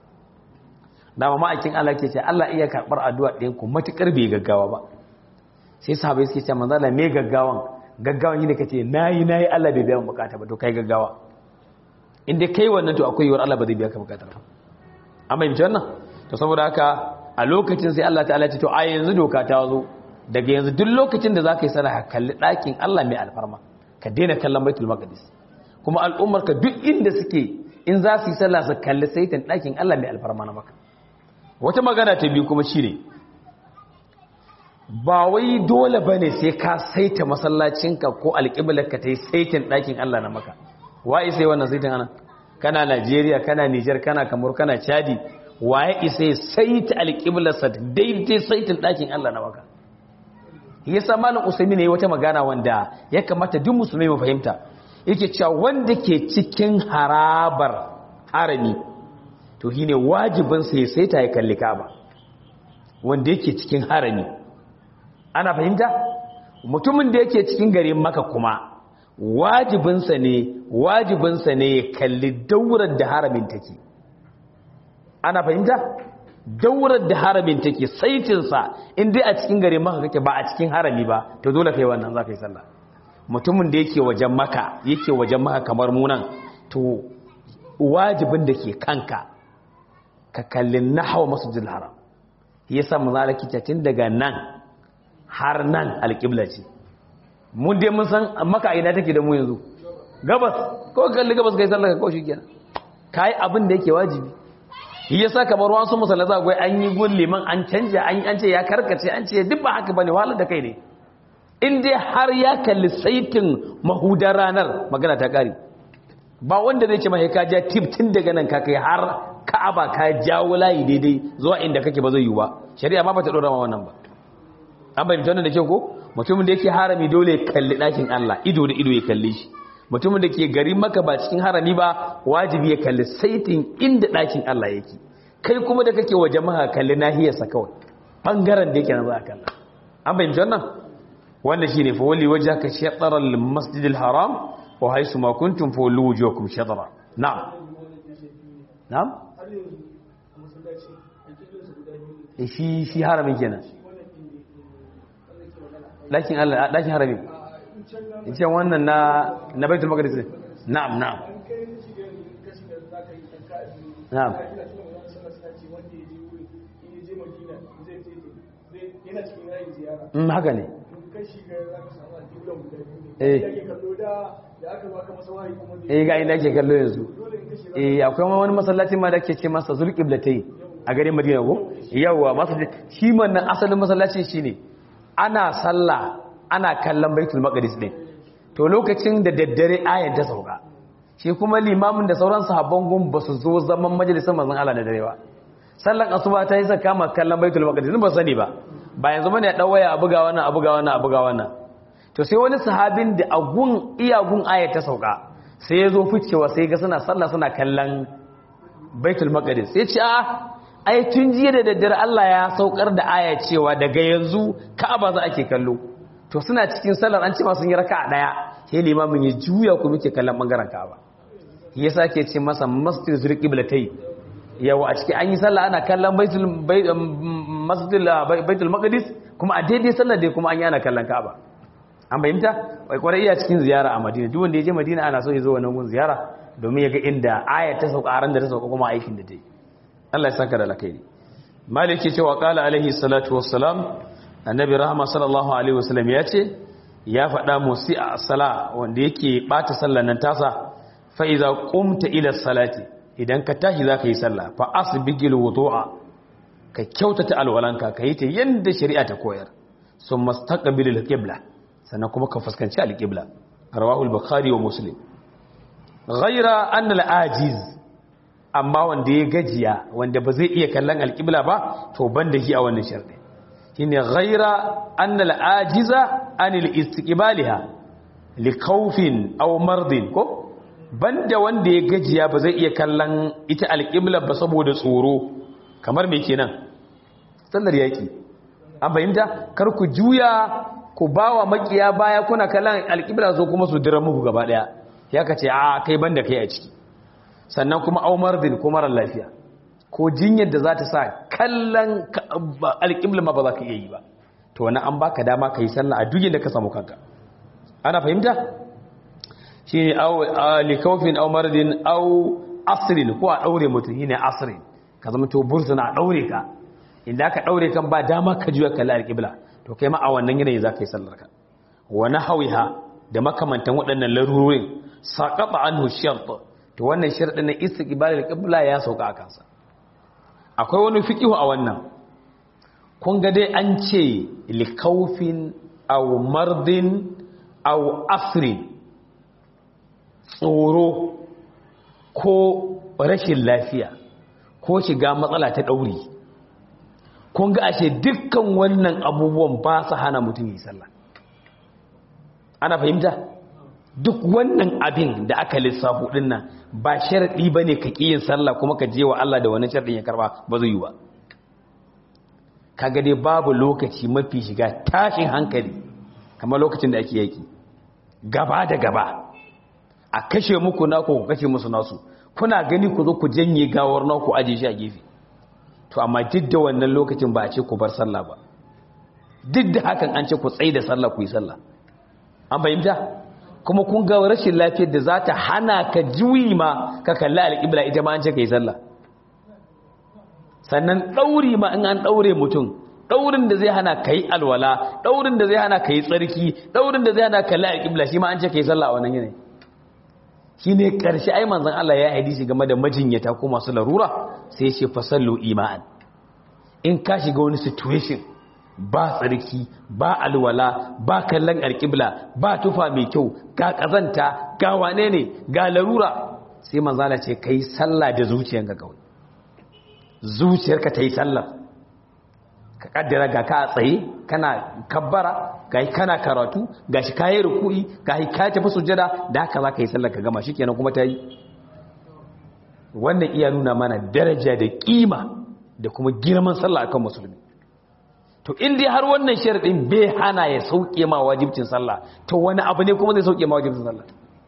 dama ma'aikin Allah ke ce Allah iya karɓar addu'a ɗayan ku matuƙar bai gaggawa ba sai sahabai suke ce manzala me gaggawan gaggawan yi ne ka ce na yi na yi Allah bai biya mu bukata ba to kai gaggawa inda kai wannan to akwai yiwuwar Allah ba zai biya ka bukatar ba an fahimci wannan to saboda haka a lokacin sai Allah ta'ala ce to a yanzu doka ta zo daga yanzu duk lokacin da za ka yi sana kalli ɗakin Allah mai alfarma ka daina kallon baitul maqdis kuma al'ummar ka duk inda suke in za su yi sallah su kalli saitin ɗakin Allah mai alfarma na maka wata magana ta biyu kuma shine ba wai dole bane sai ka saita masallacinka ko alƙiblarka ta yi saitin ɗakin Allah na maka waye sai wannan saitin ana kana Najeriya kana Niger kana Kamar kana Chadi waye isa ya saita alƙiblarsa daidai saitin ɗakin Allah na maka yasa malam usaimi ne wata magana wanda ya kamata duk musulmai mu fahimta yake cewa wanda ke cikin harabar harami to shine wajibin sa ya saita ya kalli Kaaba wanda yake cikin harami ana fahimta mutumin da yake cikin garin Makka kuma wajibinsa ne wajibinsa ne ya kalli daurar da haramin take ana fahimta daurar da haramin take saitinsa in dai a cikin garin maka kake ba a cikin harami ba to dole kai wannan za ka yi sallah mutumin da yake wajen maka yake wajen maka kamar munan to wajibin da ke kanka ka kalli nahawa masjidil haram yasa mu zalaki tun daga nan har nan alƙibla ce mun dai mun san maka ina take da mu yanzu gabas ko kalli gabas kai sallah ka kawo shi kenan kai abin da yake wajibi shi yasa kamar wasu musallata akwai an yi gun liman an canja an an ce ya karkace an ce duk ba haka bane wahalar da kai ne in dai har ya kalli saitin mahudar ranar magana ta kare ba wanda zai ce mai ka ja tip tun daga nan ka kai har ka'aba ka jawo layi daidai zuwa inda kake ba zai yi ba shari'a ma ba ta dora ma wannan ba an bayyana wannan da kyau ko mutumin da yake harami dole ya kalli ɗakin Allah ido da ido ya kalli shi mutumin da ke gari maka ba cikin harami ba wajibi ya kalli saitin inda ɗakin Allah yake kai kuma da kake waje maka kalli nahiyarsa kawai bangaren da yake na za a kalla an bayyana wannan wannan shine fa wali wajhaka shatara al-masjid al-haram wa haythu ma kuntum fa wallu wujuhakum shatara na'am na'am shi shi haramin kenan ɗakin Allah ɗakin harami ce wannan na na baitul maqdis ne na'am na'am na'am mm haka ne eh eh ga inda ake kallo yanzu eh akwai wani masallaci ma da ake ce masa zulqiblatai a garin Madina ko yawa masallaci shi wannan asalin masallaci shine ana sallah ana kallon baitul maqdis din to lokacin da daddare ayan ta sauka shi kuma limamin da sauran sahabban gun ba su zo zaman majalisar manzon Allah da dare ba sallan asuba ta yi saka ma kallon baitul maqdis ba sani ba ba yanzu bane ya dawaya a buga wannan a buga wannan a buga wannan to sai wani sahabin da agun iyagun ayat ta sauka sai ya zo ficewa sai ga suna sallah suna kallon baitul maqdis sai ce a ai tun jiya da daddare Allah ya saukar da aya cewa daga yanzu Ka'aba za ake kallo to suna cikin sallar an ce ma sun yi raka'a daya sai limamin ya juya ku muke kallon bangaren Ka'aba yasa ke ce masa masjid zul qiblatai yawa a cikin an yi sallah ana kallon baitul masjid baitul maqdis kuma a daidai sallar dai kuma an yi ana kallon Ka'aba an bayyanta wai kwarai iya cikin ziyara a Madina duk wanda ya je Madina ana so ya zo wannan gun ziyara domin ya ga inda aya ta sauka ran da ta sauka kuma aikin da ta yi Allah ya saka da alkhairi maliki cewa qala alaihi salatu wassalam annabi rahama sallallahu alaihi wasallam ya ce ya faɗa musi a sala wanda yake bata sallar nan tasa fa iza qumta ila salati idan ka tashi zaka yi sallah fa asbigil wudu'a ka kyautata alwalanka ka yi ta yanda shari'a ta koyar summa staqbilil qibla sannan kuma ka fuskanci alqibla rawahu al-bukhari wa muslim ghayra anna al-ajiz amma wanda ya gajiya wanda ba zai iya kallon alƙibla ba to ban da shi a wannan sharɗi shi ne ghaira annal ajiza anil istiqbaliha li khawfin aw mardin ko banda wanda ya gajiya ba zai iya kallon ita alƙibla ba saboda tsoro kamar me kenan sallar yaki an fahimta kar ku juya ku bawa makiya baya kuna kallon alƙibla zo kuma su dira muku gaba daya ya kace a kai banda kai a ciki sannan kuma aumar din ko marar lafiya ko jinyar da za ta sa kallon alƙibla ma ba za ka iya yi ba to wani an baka dama ka yi sallah a duk da ka samu kanka ana fahimta shi ne likofin aumar din au asirin ko a ɗaure mutum shi ne asirin ka zama to bursuna a ɗaure ka inda aka ɗaure kan ba dama ka juya kalli alƙibla to kai ma a wannan yanayi za ka yi sallar ka wani hawiha da makamantan waɗannan larurorin saƙaɓa an hushiyar to wannan sharɗin na istiqbalil qibla ya sauka a kansa akwai wani fiqihu a wannan kun ga dai an ce likaufin aw mardin aw asrin tsoro ko rashin lafiya ko shiga matsala ta ɗauri kun ga ashe dukkan wannan abubuwan ba su hana mutum yi sallah ana fahimta duk wannan abin da aka lissafo din nan ba sharadi bane ka ƙi yin sallah kuma ka je wa Allah da wani sharadin ya karba ba zai yi ba kaga dai babu lokaci mafi shiga tashin hankali kamar lokacin da ake yaki gaba da gaba a kashe muku naku ku kashe musu nasu kuna gani ku zo ku janye gawar naku aje shi a gefe to amma duk da wannan lokacin ba a ce ku bar sallah ba duk da hakan an ce ku tsaye da sallah ku yi sallah an fahimta kuma kun ga rashin lafiyar da za ta hana ka juyi ma ka kalli alƙibla ita ma an ce ka yi sallah sannan ɗauri ma in an ɗaure mutum ɗaurin da zai hana ka yi alwala ɗaurin da zai hana ka yi tsarki ɗaurin da zai hana kalli alƙibla shi ma an ce ka yi sallah a wannan yanayi shi ne ƙarshe ai manzan Allah ya hadisi game da majinyata ko masu larura sai ce fasallu ima'an in ka shiga wani situation ba tsarki ba alwala ba kallon alƙibla ba tufa mai kyau ga ƙazanta ga wane ne ga larura sai manzala ce ka yi sallah da zuciyanka kawai zuciyarka ta yi sallah ka kaddara ga ka a tsaye kana kabbara ga kana karatu ga shi kayi ruku'i ga shi kayi tafi sujada da haka za ka yi sallah ka gama shi kenan kuma ta yi wannan iya nuna mana daraja da kima da kuma girman sallah akan musulmi to in dai har wannan sharadin bai hana ya sauke ma wajibcin sallah to wani abu ne kuma zai sauke ma wajibcin sallah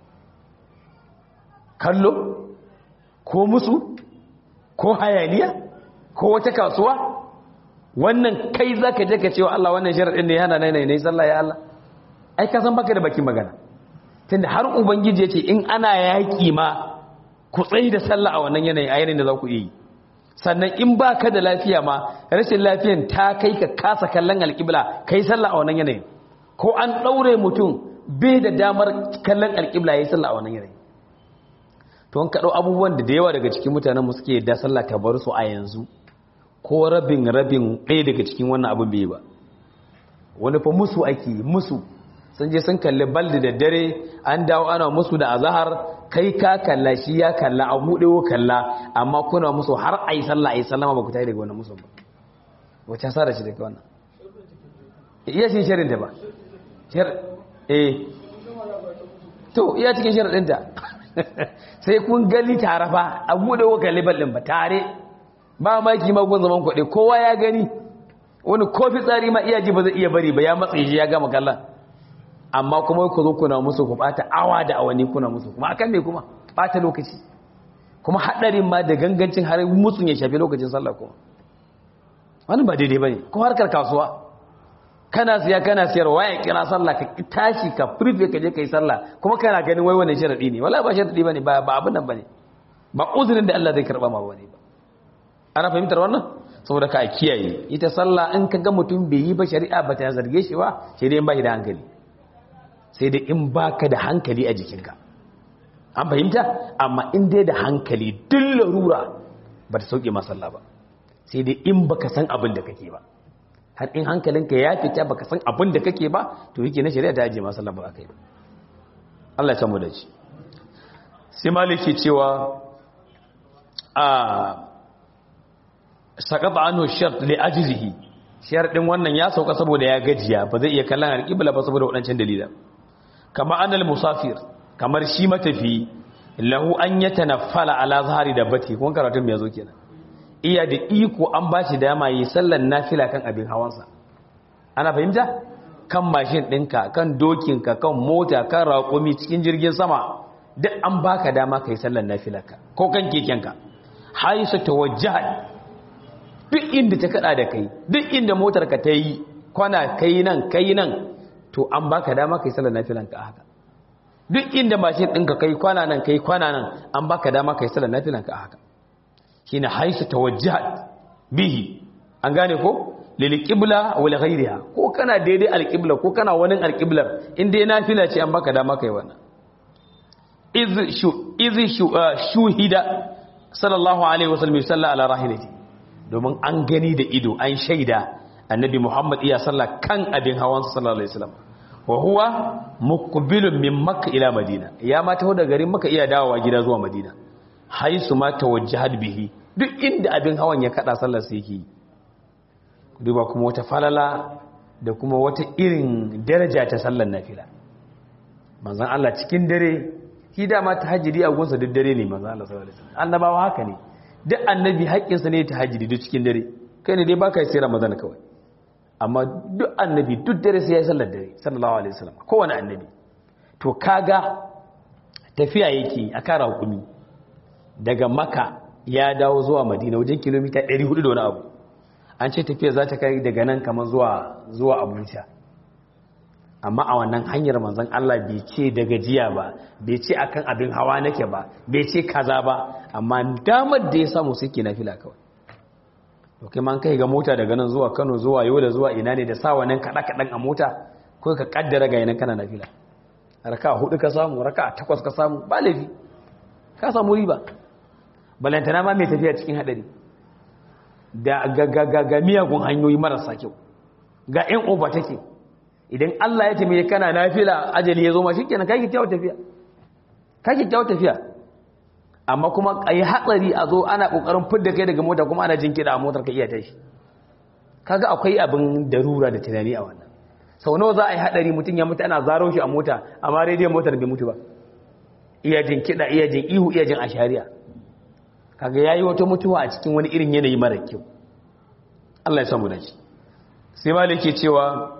kallo ko musu ko hayaniya ko wata kasuwa wannan kai za ka je ka cewa Allah wannan sharaɗin ne yana nai ne sallah ya Allah ai ka san baka da bakin magana tunda har ubangiji ya ce in ana yaƙi ma ku tsayi da sallah a wannan yanayi a yanayin da za ku yi sannan in ba ka da lafiya ma rashin lafiyan ta kai ka kasa kallon alƙibla kai sallah a wannan yanayin ko an ɗaure mutum bai da damar kallon alƙibla ya yi sallah a wannan yanayin to an kaɗo abubuwan da da yawa daga cikin mutanen suke da sallah ta bar su a yanzu ko rabin rabin ɗaya daga cikin wannan abin bai ba wani fa musu ake musu sun je sun kalli baldi da dare an dawo ana musu da azahar kai ka kalla shi ya kalla a buɗe wo kalla amma kuna musu har a yi sallah a yi sallama ba ku tayi daga wannan musu ba wacce sa da shi daga wannan iya shi shirin ta ba eh to iya cikin shirin ɗinta sai kun gani tare fa a buɗe wa kalibar ɗin ba tare ba maki magun zaman kwaɗe kowa ya gani wani kofi tsari ma iya ji ba zai iya bari ba ya matsa shi ya gama kallon amma kuma ku zo kuna musu ku ɓata awa da awanni kuna musu kuma akan me kuma ɓata lokaci kuma haɗarin ma da gangancin har musun ya shafi lokacin sallah kuma wani ba daidai ba ne ko harkar kasuwa kana siya kana siyarwa ya kira sallah ka tashi ka furfe ka je ka yi sallah kuma kana ganin wai wannan sharadi ne wala ba sharadi bane ba ba abin nan bane ba uzurin da Allah zai karba ma bane ba ana fahimtar wannan saboda ka kiyaye ita sallah in ka ga mutum bai yi ba shari'a ba ta zarge shi ba sai dai in ba shi da hankali sai dai in baka da hankali a jikinka an fahimta amma in dai da hankali duk larura ba ta sauke ma sallah ba sai dai in baka san abin da kake ba har in hankalinka ya fita baka san abin da kake ba to yake na shari'a ta aje masa lambar akai ba Allah ya samu da shi sai maliki cewa a saqata anhu shart li ajzihi sharadin wannan ya sauka saboda ya gajiya ba zai iya kallon alqibla ba saboda wadancan dalilan kama anal musafir kamar shi matafi lahu an yatanaffala ala zahari da bati kun karatun me yazo kenan iya da iko an ba shi dama yi sallan nafila kan abin hawansa ana fahimta kan mashin ɗinka kan dokinka kan mota kan raƙumi cikin jirgin sama duk an baka dama ka yi sallan nafilarka ko kan kekenka haisu ta wajahat duk inda ta kada da kai duk inda motarka ta yi kwana kai nan kai nan to an baka dama ka yi sallan nafilanka a haka duk inda mashin ɗinka kai kwana nan kai kwana nan an baka dama ka yi sallan nafilanka a haka shine haisu tawajjahat bihi an gane ko lil qibla wa li ghayriha ko kana daidai alqibla ko kana wani alqiblar in dai nafila ce an baka dama kai wannan iz shu iz shu shuhida sallallahu alaihi wasallam salla ala rahilati domin an gani da ido an shaida annabi muhammad iya sallah kan abin hawan sallallahu alaihi wasallam wa huwa muqbilun min makka ila madina ya ma taho da garin makka iya dawowa gida zuwa madina haisu ma tawajjahat bihi duk inda abin hawan ya kada sallar sai yake duba kuma wata falala da kuma wata irin daraja ta sallar nafila manzon Allah cikin dare shi dama tahajjudi a gunsa duk dare ne manzon Allah sallallahu alaihi wasallam annabawa haka ne duk annabi haƙƙinsa ne tahajjudi duk cikin dare kai ne dai baka yi sai Ramadan kawai amma duk annabi duk dare sai ya yi sallar dare sallallahu alaihi wasallam kowane annabi to kaga tafiya yake a kara hukumi daga maka ya dawo zuwa madina wajen kilomita 400 da wani abu an ce tafiya za ta kai daga nan kamar zuwa zuwa abuja amma a wannan hanyar manzon Allah bai ce da gajiya ba bai ce akan abin hawa nake ba bai ce kaza ba amma damar da ya samu sai ke nafila kawai to kai man kai ga mota daga nan zuwa Kano zuwa Yola zuwa ina ne da sa wannan kada kadan a mota ko ka kaddara ga yanan kana nafila raka hudu ka samu raka takwas ka samu ba laifi ka samu riba balantana ma mai tafiya cikin hadari da ga ga ga, ga miyagun hanyoyi marasa kyau ga yan oba take idan Allah ya taimake kana nafila ajali ya zo ma shikenan kai ki tawo tafiya kai ki tawo tafiya amma kuma a yi hatsari a zo ana ƙoƙarin fidda kai daga mota kuma ana jin kiɗa a motar ka iya tashi kaga akwai abin darura da tunani a wannan sau nawa za a yi haɗari mutum ya mutu ana zaro shi a mota amma rediyon motar bai mutu ba iya jin kiɗa iya jin ihu iya jin ashariya kaga ya yi wata mutuwa a cikin wani irin yanayi mara kyau Allah ya samu da shi sai malik ke cewa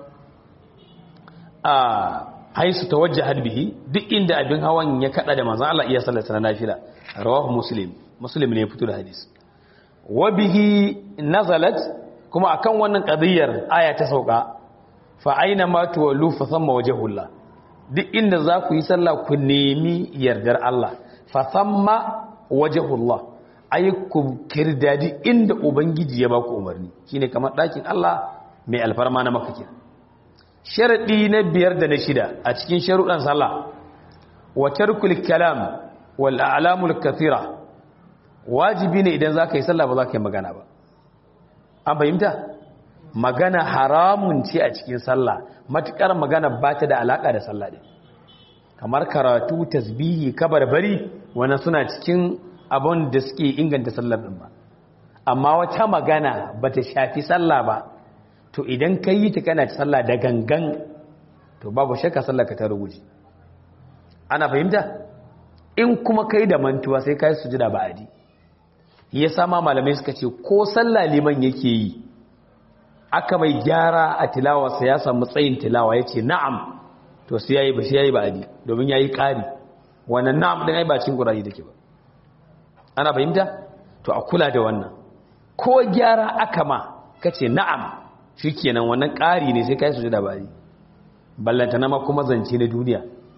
a haisu tawajjahat bihi duk inda abin hawan ya kada da manzon Allah iya sallata na nafila rawahu muslim muslim ne ya fito da hadisi wa bihi nazalat kuma akan wannan qadiyar aya ta sauka fa aina ma tuwallu fa thamma wajhullah duk inda za ku yi sallah ku nemi yardar Allah fa thamma wajhullah ay ku kirdadi inda ubangiji ya baku umarni shine kamar dakin Allah mai alfarma na makka sharadi na biyar da na shida a cikin sharuɗan sallah wa tarkul kalam wal a'lamul kathira wajibi ne idan zaka yi sallah ba zaka yi magana ba an fahimta magana haramun ce a cikin sallah matukar magana ba ta da alaka da sallah din kamar karatu tasbihi kabarbari wannan suna cikin abun da suke inganta sallar din ba amma wata magana bata shafi sallah ba to idan ka yi ta kana ci sallah da gangan to babu shakka sallah ka ta ruguji ana fahimta in kuma kai da mantuwa sai kai sujuda ba adi ya sama malamai suka ce ko sallah liman yake yi aka mai gyara a tilawarsa ya samu tsayin tilawa ya ce na'am to sai yayi ba sai yayi ba adi domin yayi ƙari wannan na'am din ai ba cin gurayi dake ba ana fahimta to a kula da wannan ko gyara aka ma kace na'am shikenan wannan ƙari ne sai kai sujuda ba adi ballanta na ma kuma zance na duniya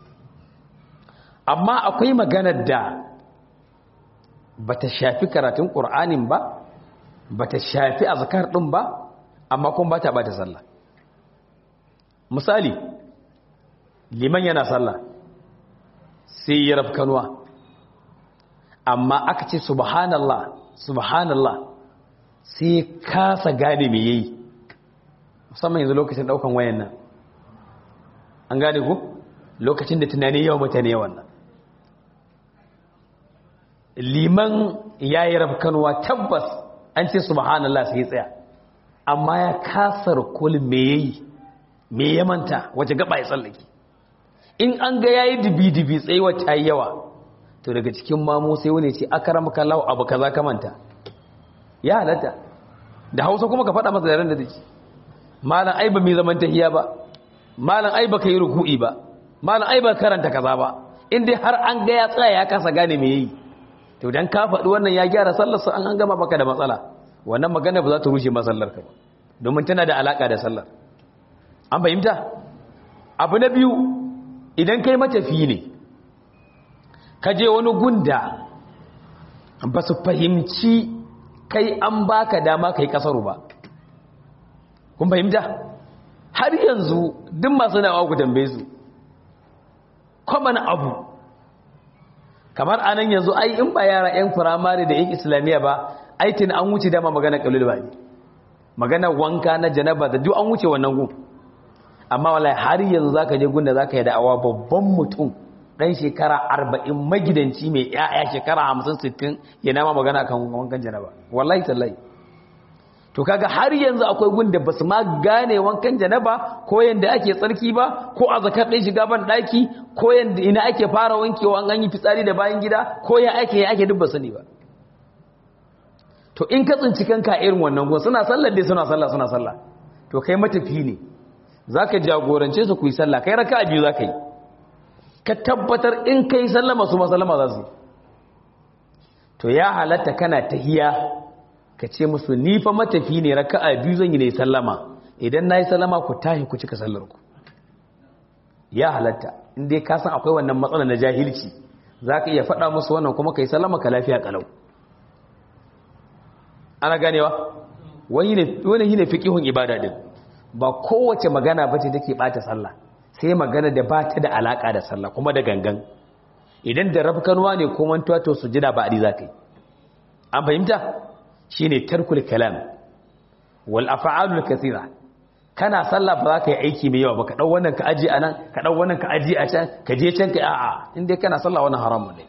amma akwai maganar da bata shafi karatun ƙur'anin ba bata shafi azkar ɗin ba amma kuma bata bata sallah misali liman yana sallah sai ya rafkanuwa amma aka ce subhanallah subhanallah sai kasa gane me yayi musamman yanzu lokacin daukan wayan nan an gane ku lokacin da tunani yawan mutane yawan nan liman ya yi rafkanuwa tabbas an ce subhanallah sai tsaya amma ya kasar kul me yayi me ya manta wace gaba ya tsallake in an ga yayi dibi-dibi tsaye wata yawa to daga cikin mamu sai wani ce akaram kallahu abu kaza ka manta ya halatta da hausa kuma ka faɗa masa yaren da take malam ai ba mai zaman tahiya ba malam ai ba ka yi ruku'i ba malam ai ba karanta kaza ba in dai har an ga ya tsaya ya kasa gane me yayi to dan ka faɗi wannan ya gyara sallar sa an gama baka da matsala wannan magana ba za ta rushe masallar ka ba domin tana da alaka da sallar an fahimta abu na biyu idan kai matafi ne ka je wani gunda ba su fahimci kai an baka dama kai kasaru ba kun fahimta har yanzu duk masu nawa ku tambaye su common abu kamar anan yanzu ai in ba yara yan firamare da yan islamiyya ba aitin an wuce dama magana kalul ba ne magana wanka na janaba da duk an wuce wannan gun amma wallahi har yanzu zaka je gunda zaka yi da'awa babban mutum dan shekara 40 magidanci mai yaya shekara 50 60 yana ma magana kan wankan janaba wallahi tallahi to kaga har yanzu akwai gunda basu ma gane wankan janaba ko yanda ake tsarki ba ko a zakar ɗin shiga ban ɗaki ko yanda ina ake fara wankewa an yi fitsari da bayan gida ko ya ake ya ake duk ba sani ba to in ka tsinci kanka irin wannan gun suna sallar dai suna sallah suna sallah to kai matafi ne zaka jagorance su ku yi sallah kai raka'a biyu zaka yi ka tabbatar in kai sallama su ma sallama za su to ya halatta kana tahiya ka ce musu ni fa matafi ne raka'a biyu zan yi ne sallama idan nayi sallama ku tahi ku cika sallar ku ya halatta in dai ka san akwai wannan matsala na jahilci zaka iya faɗa musu wannan kuma kai sallama ka lafiya kalau ana ganewa wani ne wani ne fiqihun ibada din ba kowace magana bace take bata sallah sai magana da ba ta da alaka da sallah kuma da gangan idan da rafkanuwa ne ko mantuwa to sujada ba adi zakai an fahimta shine tarkul kalam wal af'alul kathira kana sallah ba za ka yi aiki mai yawa ba ka dau wannan ka aje anan ka dau wannan ka aje a can ka je can ka a'a in dai kana sallah wannan haramun ne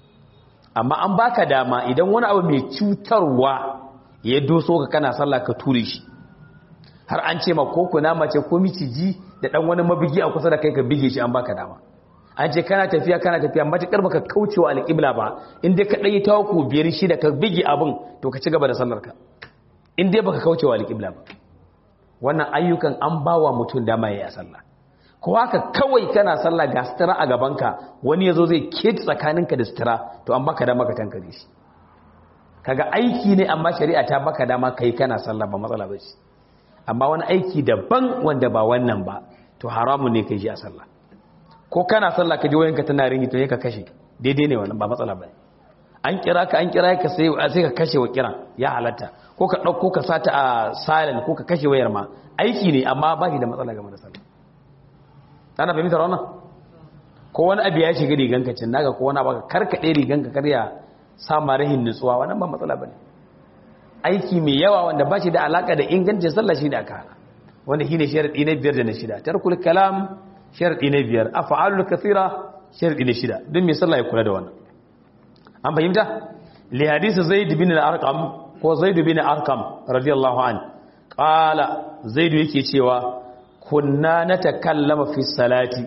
amma an baka dama idan wani abu mai cutarwa ya doso ka kana sallah ka ture shi har an ce ma ko kuna mace ko miciji da dan wani mabigi a kusa da kai ka bige shi an baka dama an ce kana tafiya kana tafiya matakar baka kaucewa alƙibla ba in dai ka dai tawaku biyar shi da ka bige abin to ka ci gaba da sallar ka in dai baka kaucewa alƙibla ba wannan ayyukan an bawa mutum dama yayi sallah ko haka kawai kana sallah ga sutura a gabanka wani yazo zai keti tsakaninka da sutura to an baka dama ka tankare shi kaga aiki ne amma shari'a ta baka dama kai kana sallah ba matsala ba ce amma wani aiki daban wanda ba wannan ba to haramun ne kai shi a sallah ko kana sallah ka ji wayanka tana ringi to ka kashe daidai ne wannan ba matsala ba an kira ka an kira ka sai sai ka kashe wa kiran ya halatta ko ka dauko ka sata a silent ko ka kashe wayar ma aiki ne amma ba shi da matsala game da sallah ana fahimtar wannan ko wani abu ya shiga riganka cin naga ko wani abu ka karkade riganka karya sama rahin nutsuwa wannan ba matsala bane aiki mai yawa wanda ba shi da alaka da ingancin sallah shi da aka hana wanda shine sharadi na biyar da na shida tarkul kalam sharadi na biyar af'alul kathira sharadi na shida duk mai sallah ya kula da wannan an fahimta li hadisi zaid bin al-arqam ko zaid bin arqam radiyallahu an qala zaid yake cewa kunna natakallama fi salati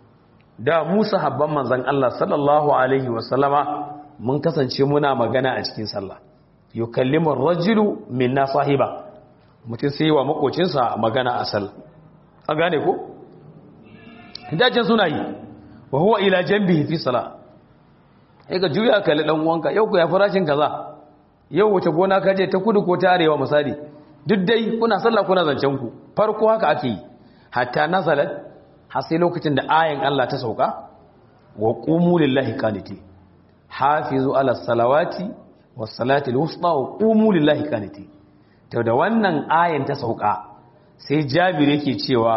da mu sahabban manzon Allah sallallahu alaihi wasallama mun kasance muna magana a cikin sallah yukallimu ar-rajulu minna sahiba mutum sai wa makocinsa magana a sallah an gane ko dajin suna yi wa huwa ila janbihi fi salah ai ga juya kalli dan uwanka yau ku ya farashin kaza yau wace gona ka je ta kudu ko ta arewa misali duk dai kuna sallah kuna zancen ku farko haka ake yi hatta nazalat har sai lokacin da ayan Allah ta sauka wa qumu lillahi qaniti hafizu ala salawati was salati alwusta wa qumu lillahi qaniti to da wannan ayan ta sauka sai Jabir yake cewa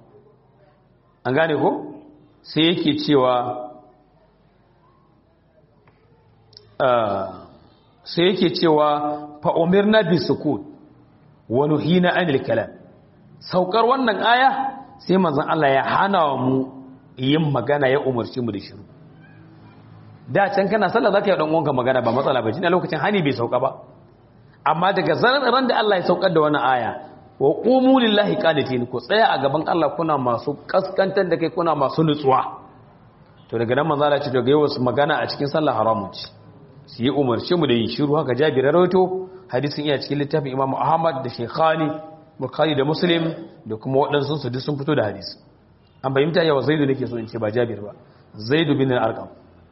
an gane ko sai yake cewa sai yake cewa fa umirna bisukut wa nuhina anil kalam saukar wannan aya sai manzon Allah ya hana mu yin magana ya umarci mu da shiru da can kana sallah zaka yi dan uwanka magana ba matsala ba jin lokacin hani bai sauka ba amma daga ran da Allah ya saukar da wannan aya wa qumu lillahi qanitin ku tsaya a gaban Allah kuna masu kaskantar da kai kuna masu nutsuwa to daga nan manzo Allah ya ce daga yau magana a cikin sallah haramun ce su yi umarci mu da yin shiru haka Jabir rawaito hadisin iya cikin littafin Imam Ahmad da Sheikhani Bukhari da Muslim da kuma waɗansu su duk sun fito da hadisi an bayyanta yawa Zaidu nake so in ce ba Jabir ba Zaidu bin al-Arqam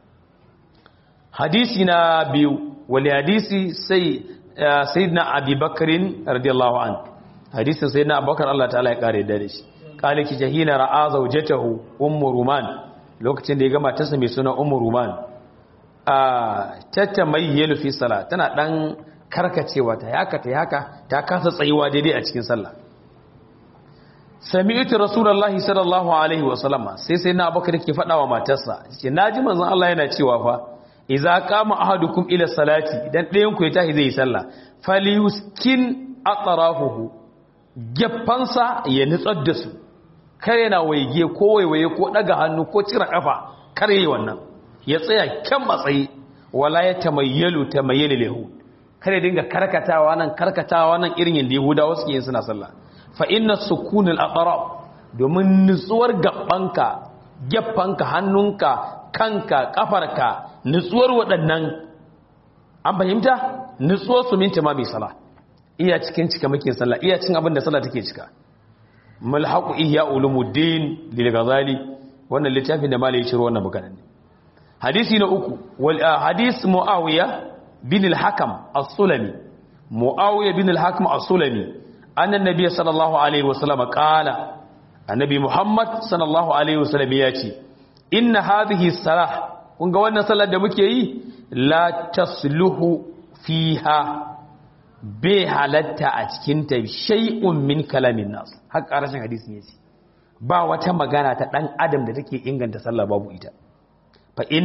hadisi na biyu wali hadisi sai sayyidina Abi Bakr radiyallahu an hadisin sayyidina Abubakar Allah ta'ala ya kare da shi kale ki jahina ra'a zawjatahu ummu ruman lokacin da ya gama tasa mai suna ummu ruman a tattamayyalu fi sala tana dan karkacewa ta haka ta haka ta kasa tsayuwa daidai a cikin sallah sami'tu rasulullahi sallallahu alaihi wa sallama sai sai na abubakar ke faɗa wa matarsa ce naji manzon Allah yana cewa fa idza qama ahadukum ila salati idan ɗayan ku ya tashi zai yi sallah falyuskin atrafuhu geffansa ya nutsar da su kare na waige ko waiwaye ko daga hannu ko cire kafa kare wannan ya tsaya kyan matsayi wala ya tamayyalu tamayyali lahu kada dinga karkatawa nan karkatawa nan irin yadda yahudawa suke yin suna sallah fa inna sukunul aqrab domin nutsuwar gabbanka geffanka hannunka kanka kafarka nutsuwar waɗannan an fahimta nutsuwar su minti ma mai sallah iya cikin cika muke sallah iya cin abin da sallah take cika mulhaqu ihya ulumuddin lil ghazali wannan littafin da malai ya ciro wannan maganar ne hadisi na uku wal hadis muawiya bin al-hakam as-sulami muawiya bin al-hakam as-sulami anna nabiy sallallahu alaihi wasallam qala annabi muhammad sallallahu alaihi wasallam ya ce inna hadhihi salah kun ga wannan sallar da muke yi la tasluhu fiha bai halatta a cikin ta shay'un min kalamin nas har ƙarashin hadisin yace ba wata magana ta dan adam da take inganta sallah babu ita fa in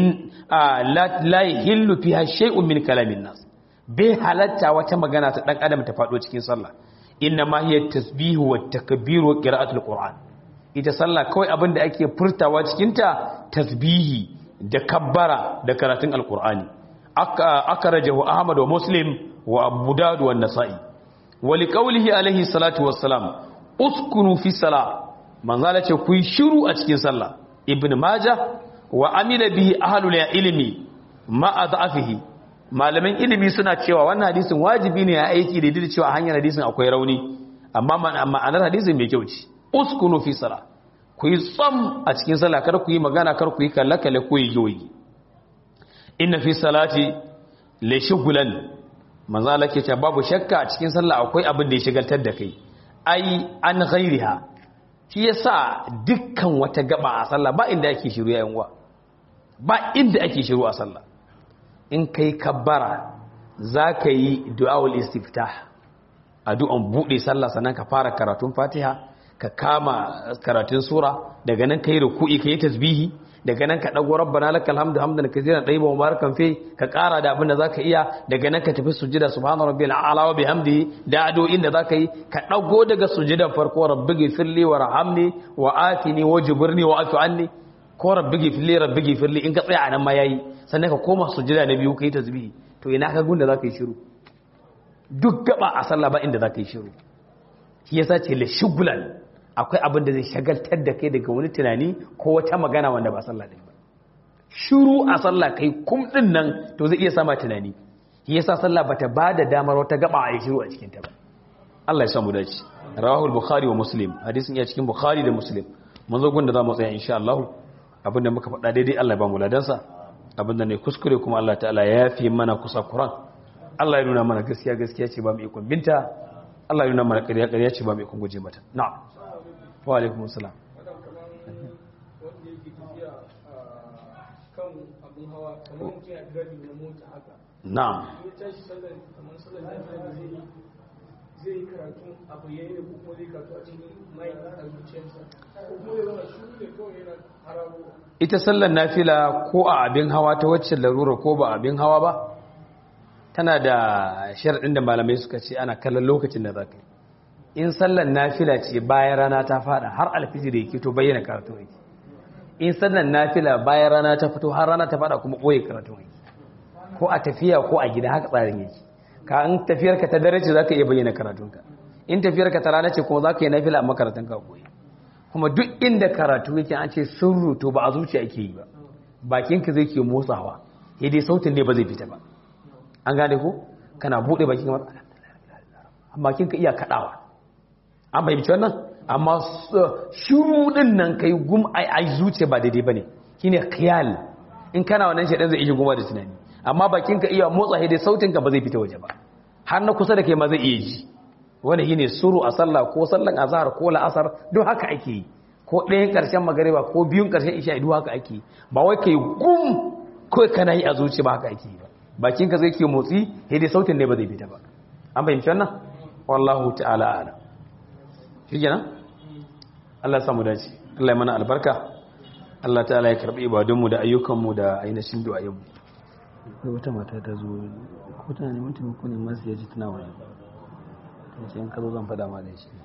la yahillu fiha shay'un min kalamin nas bai halatta wata magana ta dan adam ta fado cikin sallah inna ma hiya tasbihu wat takbiru wa qira'atul qur'an ita sallah kawai abin da ake furtawa cikin ta tasbihi da kabbara da karatun alqur'ani akarajahu ahmad wa muslim wa abu dawud wa nasa'i wa liqawlihi alaihi salatu wassalam uskunu fi salah manzala ce ku yi shiru a cikin sallah ibn majah wa amila bihi ahlul ilmi ma adhafihi malaman ilimi suna cewa wannan hadisin wajibi ne ya aiki da dida cewa hanyar hadisin akwai rauni amma ma'anar hadisin mai kyau ce uskunu fi salah ku yi tsam a cikin sallah kar ku yi magana kar ku yi kalle kalle ko yi yoyi inna fi salati la shughlan manzo Allah ke cewa babu shakka a cikin sallah akwai abin da ya shigaltar da kai ai an ghairiha shi yasa dukkan wata gaba a sallah ba inda ake shiru yayin wa ba inda ake shiru a sallah in kai kabbara zaka yi du'aul istiftah addu'an bude sallah sannan ka fara karatun Fatiha ka kama karatun sura daga nan kai ruku'i kai tasbihi daga nan ka dago rabbana lakal hamdu hamdan kaseeran tayyiban mubarakan fi ka kara da abin da zaka iya daga nan ka tafi sujada subhana rabbil a'la wa bihamdihi da addu'o'in da zaka yi ka dago daga sujudan farko rabbighfirli warhamni wa atini wajburni wa afu anni ko rabbighfirli rabbighfirli in ka tsaya anan ma yayi sannan ka koma sujada na biyu kai tasbihi to ina ka gunda zaka yi shiru duk gaba a sallah ba inda zaka yi shiru shi yasa ce la shugulan akwai abin da zai shagaltar da kai daga wani tunani ko wata magana wanda ba sallah din ba shiru a sallah kai kum din nan to zai iya sama tunani shi yasa sallah bata bada damar wata gaba a yi shiru a cikin ta ba Allah ya samu dace rawahu al-bukhari wa muslim hadisin ya cikin bukhari da muslim mun zo gunda zamu tsaya insha Allah abinda muka faɗa daidai Allah ya ba mu ladansa abinda ne kuskure kuma Allah ta'ala ya yafi mana kusa Qur'an Allah ya nuna mana gaskiya gaskiya ce ba mu ikon binta Allah ya nuna mana ƙarya ƙarya ce ba mu ikon guje mata na'am wa alaikum salam na'am zai yi karatu a bayyane ko kuma zai karatu a cikin mai a zuciyarsa ko kuma ya zama shuru ne kawai yana hararo ita sallar nafila ko a abin hawa ta wacce larura ko ba abin hawa ba tana da sharaɗin da malamai suka ce ana kallon lokacin da za ka yi in sallar nafila ce bayan rana ta fada har alfijir yake to bayyana karatu yake in sallar nafila bayan rana ta fito har rana ta fada kuma ɓoye karatu yake ko a tafiya ko a gida haka tsarin yake ka in tafiyarka ta dare ce za ka iya bayyana karatunka in tafiyarka ta rana ce kuma za ka yi nafila a makaratunka ɓoye kuma duk inda karatu yake an ce sirru to ba a zuciya ake yi ba bakinka zai ke motsawa sai dai sautin ne ba zai fita ba an gane ko kana bude bakin kamar bakinka iya kadawa an fahimci wannan amma shiru din nan kai gum ai ai zuciya ba daidai bane shine khiyal in kana wannan shedan zai iya guma da tunani amma bakinka iya motsa sai dai sautinka ba zai fita waje ba har na kusa da kai ma zai iya ji wani shine suru a sallah ko sallan azhar ko la'asar duk haka ake yi ko ɗayan ƙarshen magariba ko biyun ƙarshen isha duk haka ake yi ba wai kai gum ko kana yi a zuci ba haka ake yi ba bakin ka zai ke motsi sai dai sautin ne ba zai fita ba an fahimci wannan wallahu ta'ala a'lam shi kenan Allah ya samu dace Allah ya mana albarka Allah ta'ala ya karbi ibadunmu da ayyukanmu da ainihin du'ayenmu akwai wata mata ta zo ko tana neman taimako ne masu yaji tana waje sai in ka zo zan faɗa ma da shi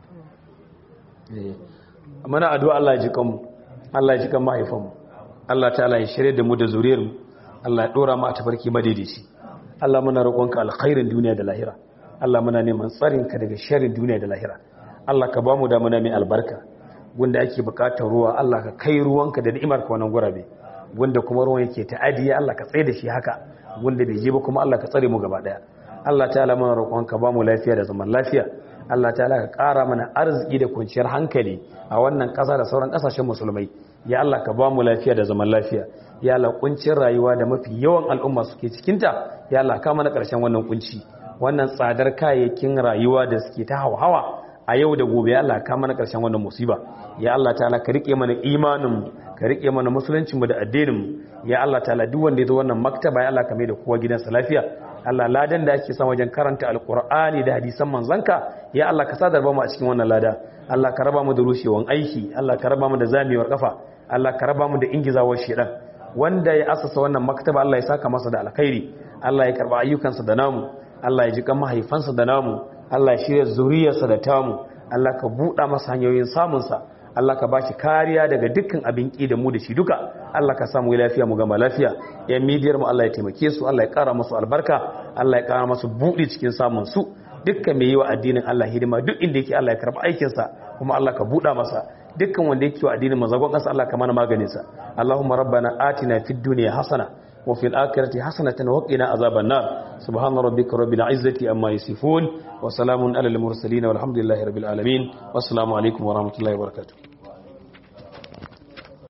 mana addu'a Allah ya ji kanmu Allah ya ji kan mahaifanmu Allah ta'ala ya shirye da mu da zuriyarmu Allah ya dora mu a tafarki madaidaici Allah muna roƙonka alkhairin duniya da lahira Allah muna neman tsarinka daga sharrin duniya da lahira Allah ka bamu da muna mai albarka gunda ake bukatar ruwa Allah ka kai ruwanka da ni'imar ka wannan gurabe gunda kuma ruwan yake ta'adiya Allah ka tsaye da shi haka gunda bai je ba kuma Allah ka tsare mu gaba daya Allah ta'ala muna roƙonka ba mu lafiya da zaman lafiya Allah ta'ala ka ƙara mana arziki da kwanciyar hankali a wannan ƙasa da sauran ƙasashen musulmai ya Allah ka ba mu lafiya da zaman lafiya ya Allah kuncin rayuwa da mafi yawan al'umma suke cikinta ya Allah ka mana ƙarshen wannan kunci wannan tsadar kayayyakin rayuwa da suke ta hawa a yau da gobe ya Allah ka mana ƙarshen wannan musiba ya Allah ta'ala ka rike mana imanin ka rike mana musulunci mu da addinin mu ya Allah ta'ala duk wanda ya zo wannan maktaba ya Allah ka mai da kowa gidansa lafiya Allah ladan da ake son wajen karanta alkur'ani da hadisan manzanka ya Allah ka sadar ba mu a cikin wannan lada Allah ka raba mu da rushewan aiki Allah ka raba mu da zamewar kafa Allah ka raba mu da ingizawar shedan wanda ya asasa wannan maktaba Allah ya saka masa da alkhairi Allah ya karba ayyukansa da namu Allah ya ji kan mahaifansa da namu Allah ya shirya zuriyarsa da tamu Allah ka buɗa masa hanyoyin samunsa Allah ka bashi kariya daga dukkan abin ki da mu da shi duka Allah ka samu lafiya mu gama lafiya yan midiyar mu Allah ya taimake su Allah ya kara musu albarka Allah ya kara musu buɗi cikin samun su dukkan mai yi wa addinin Allah hidima duk inda yake Allah ya karba aikin sa kuma Allah ka buɗa masa dukkan wanda yake wa addinin mazagon ƙasa Allah ka mana maganin sa Allahumma rabbana atina fid dunya hasana wa fil akhirati hasanatan wa qina azaban nar subhana rabbika rabbil izzati amma yasifun wa salamun alal mursalin walhamdulillahi rabbil alamin wassalamu alaikum wa rahmatullahi wa barakatuh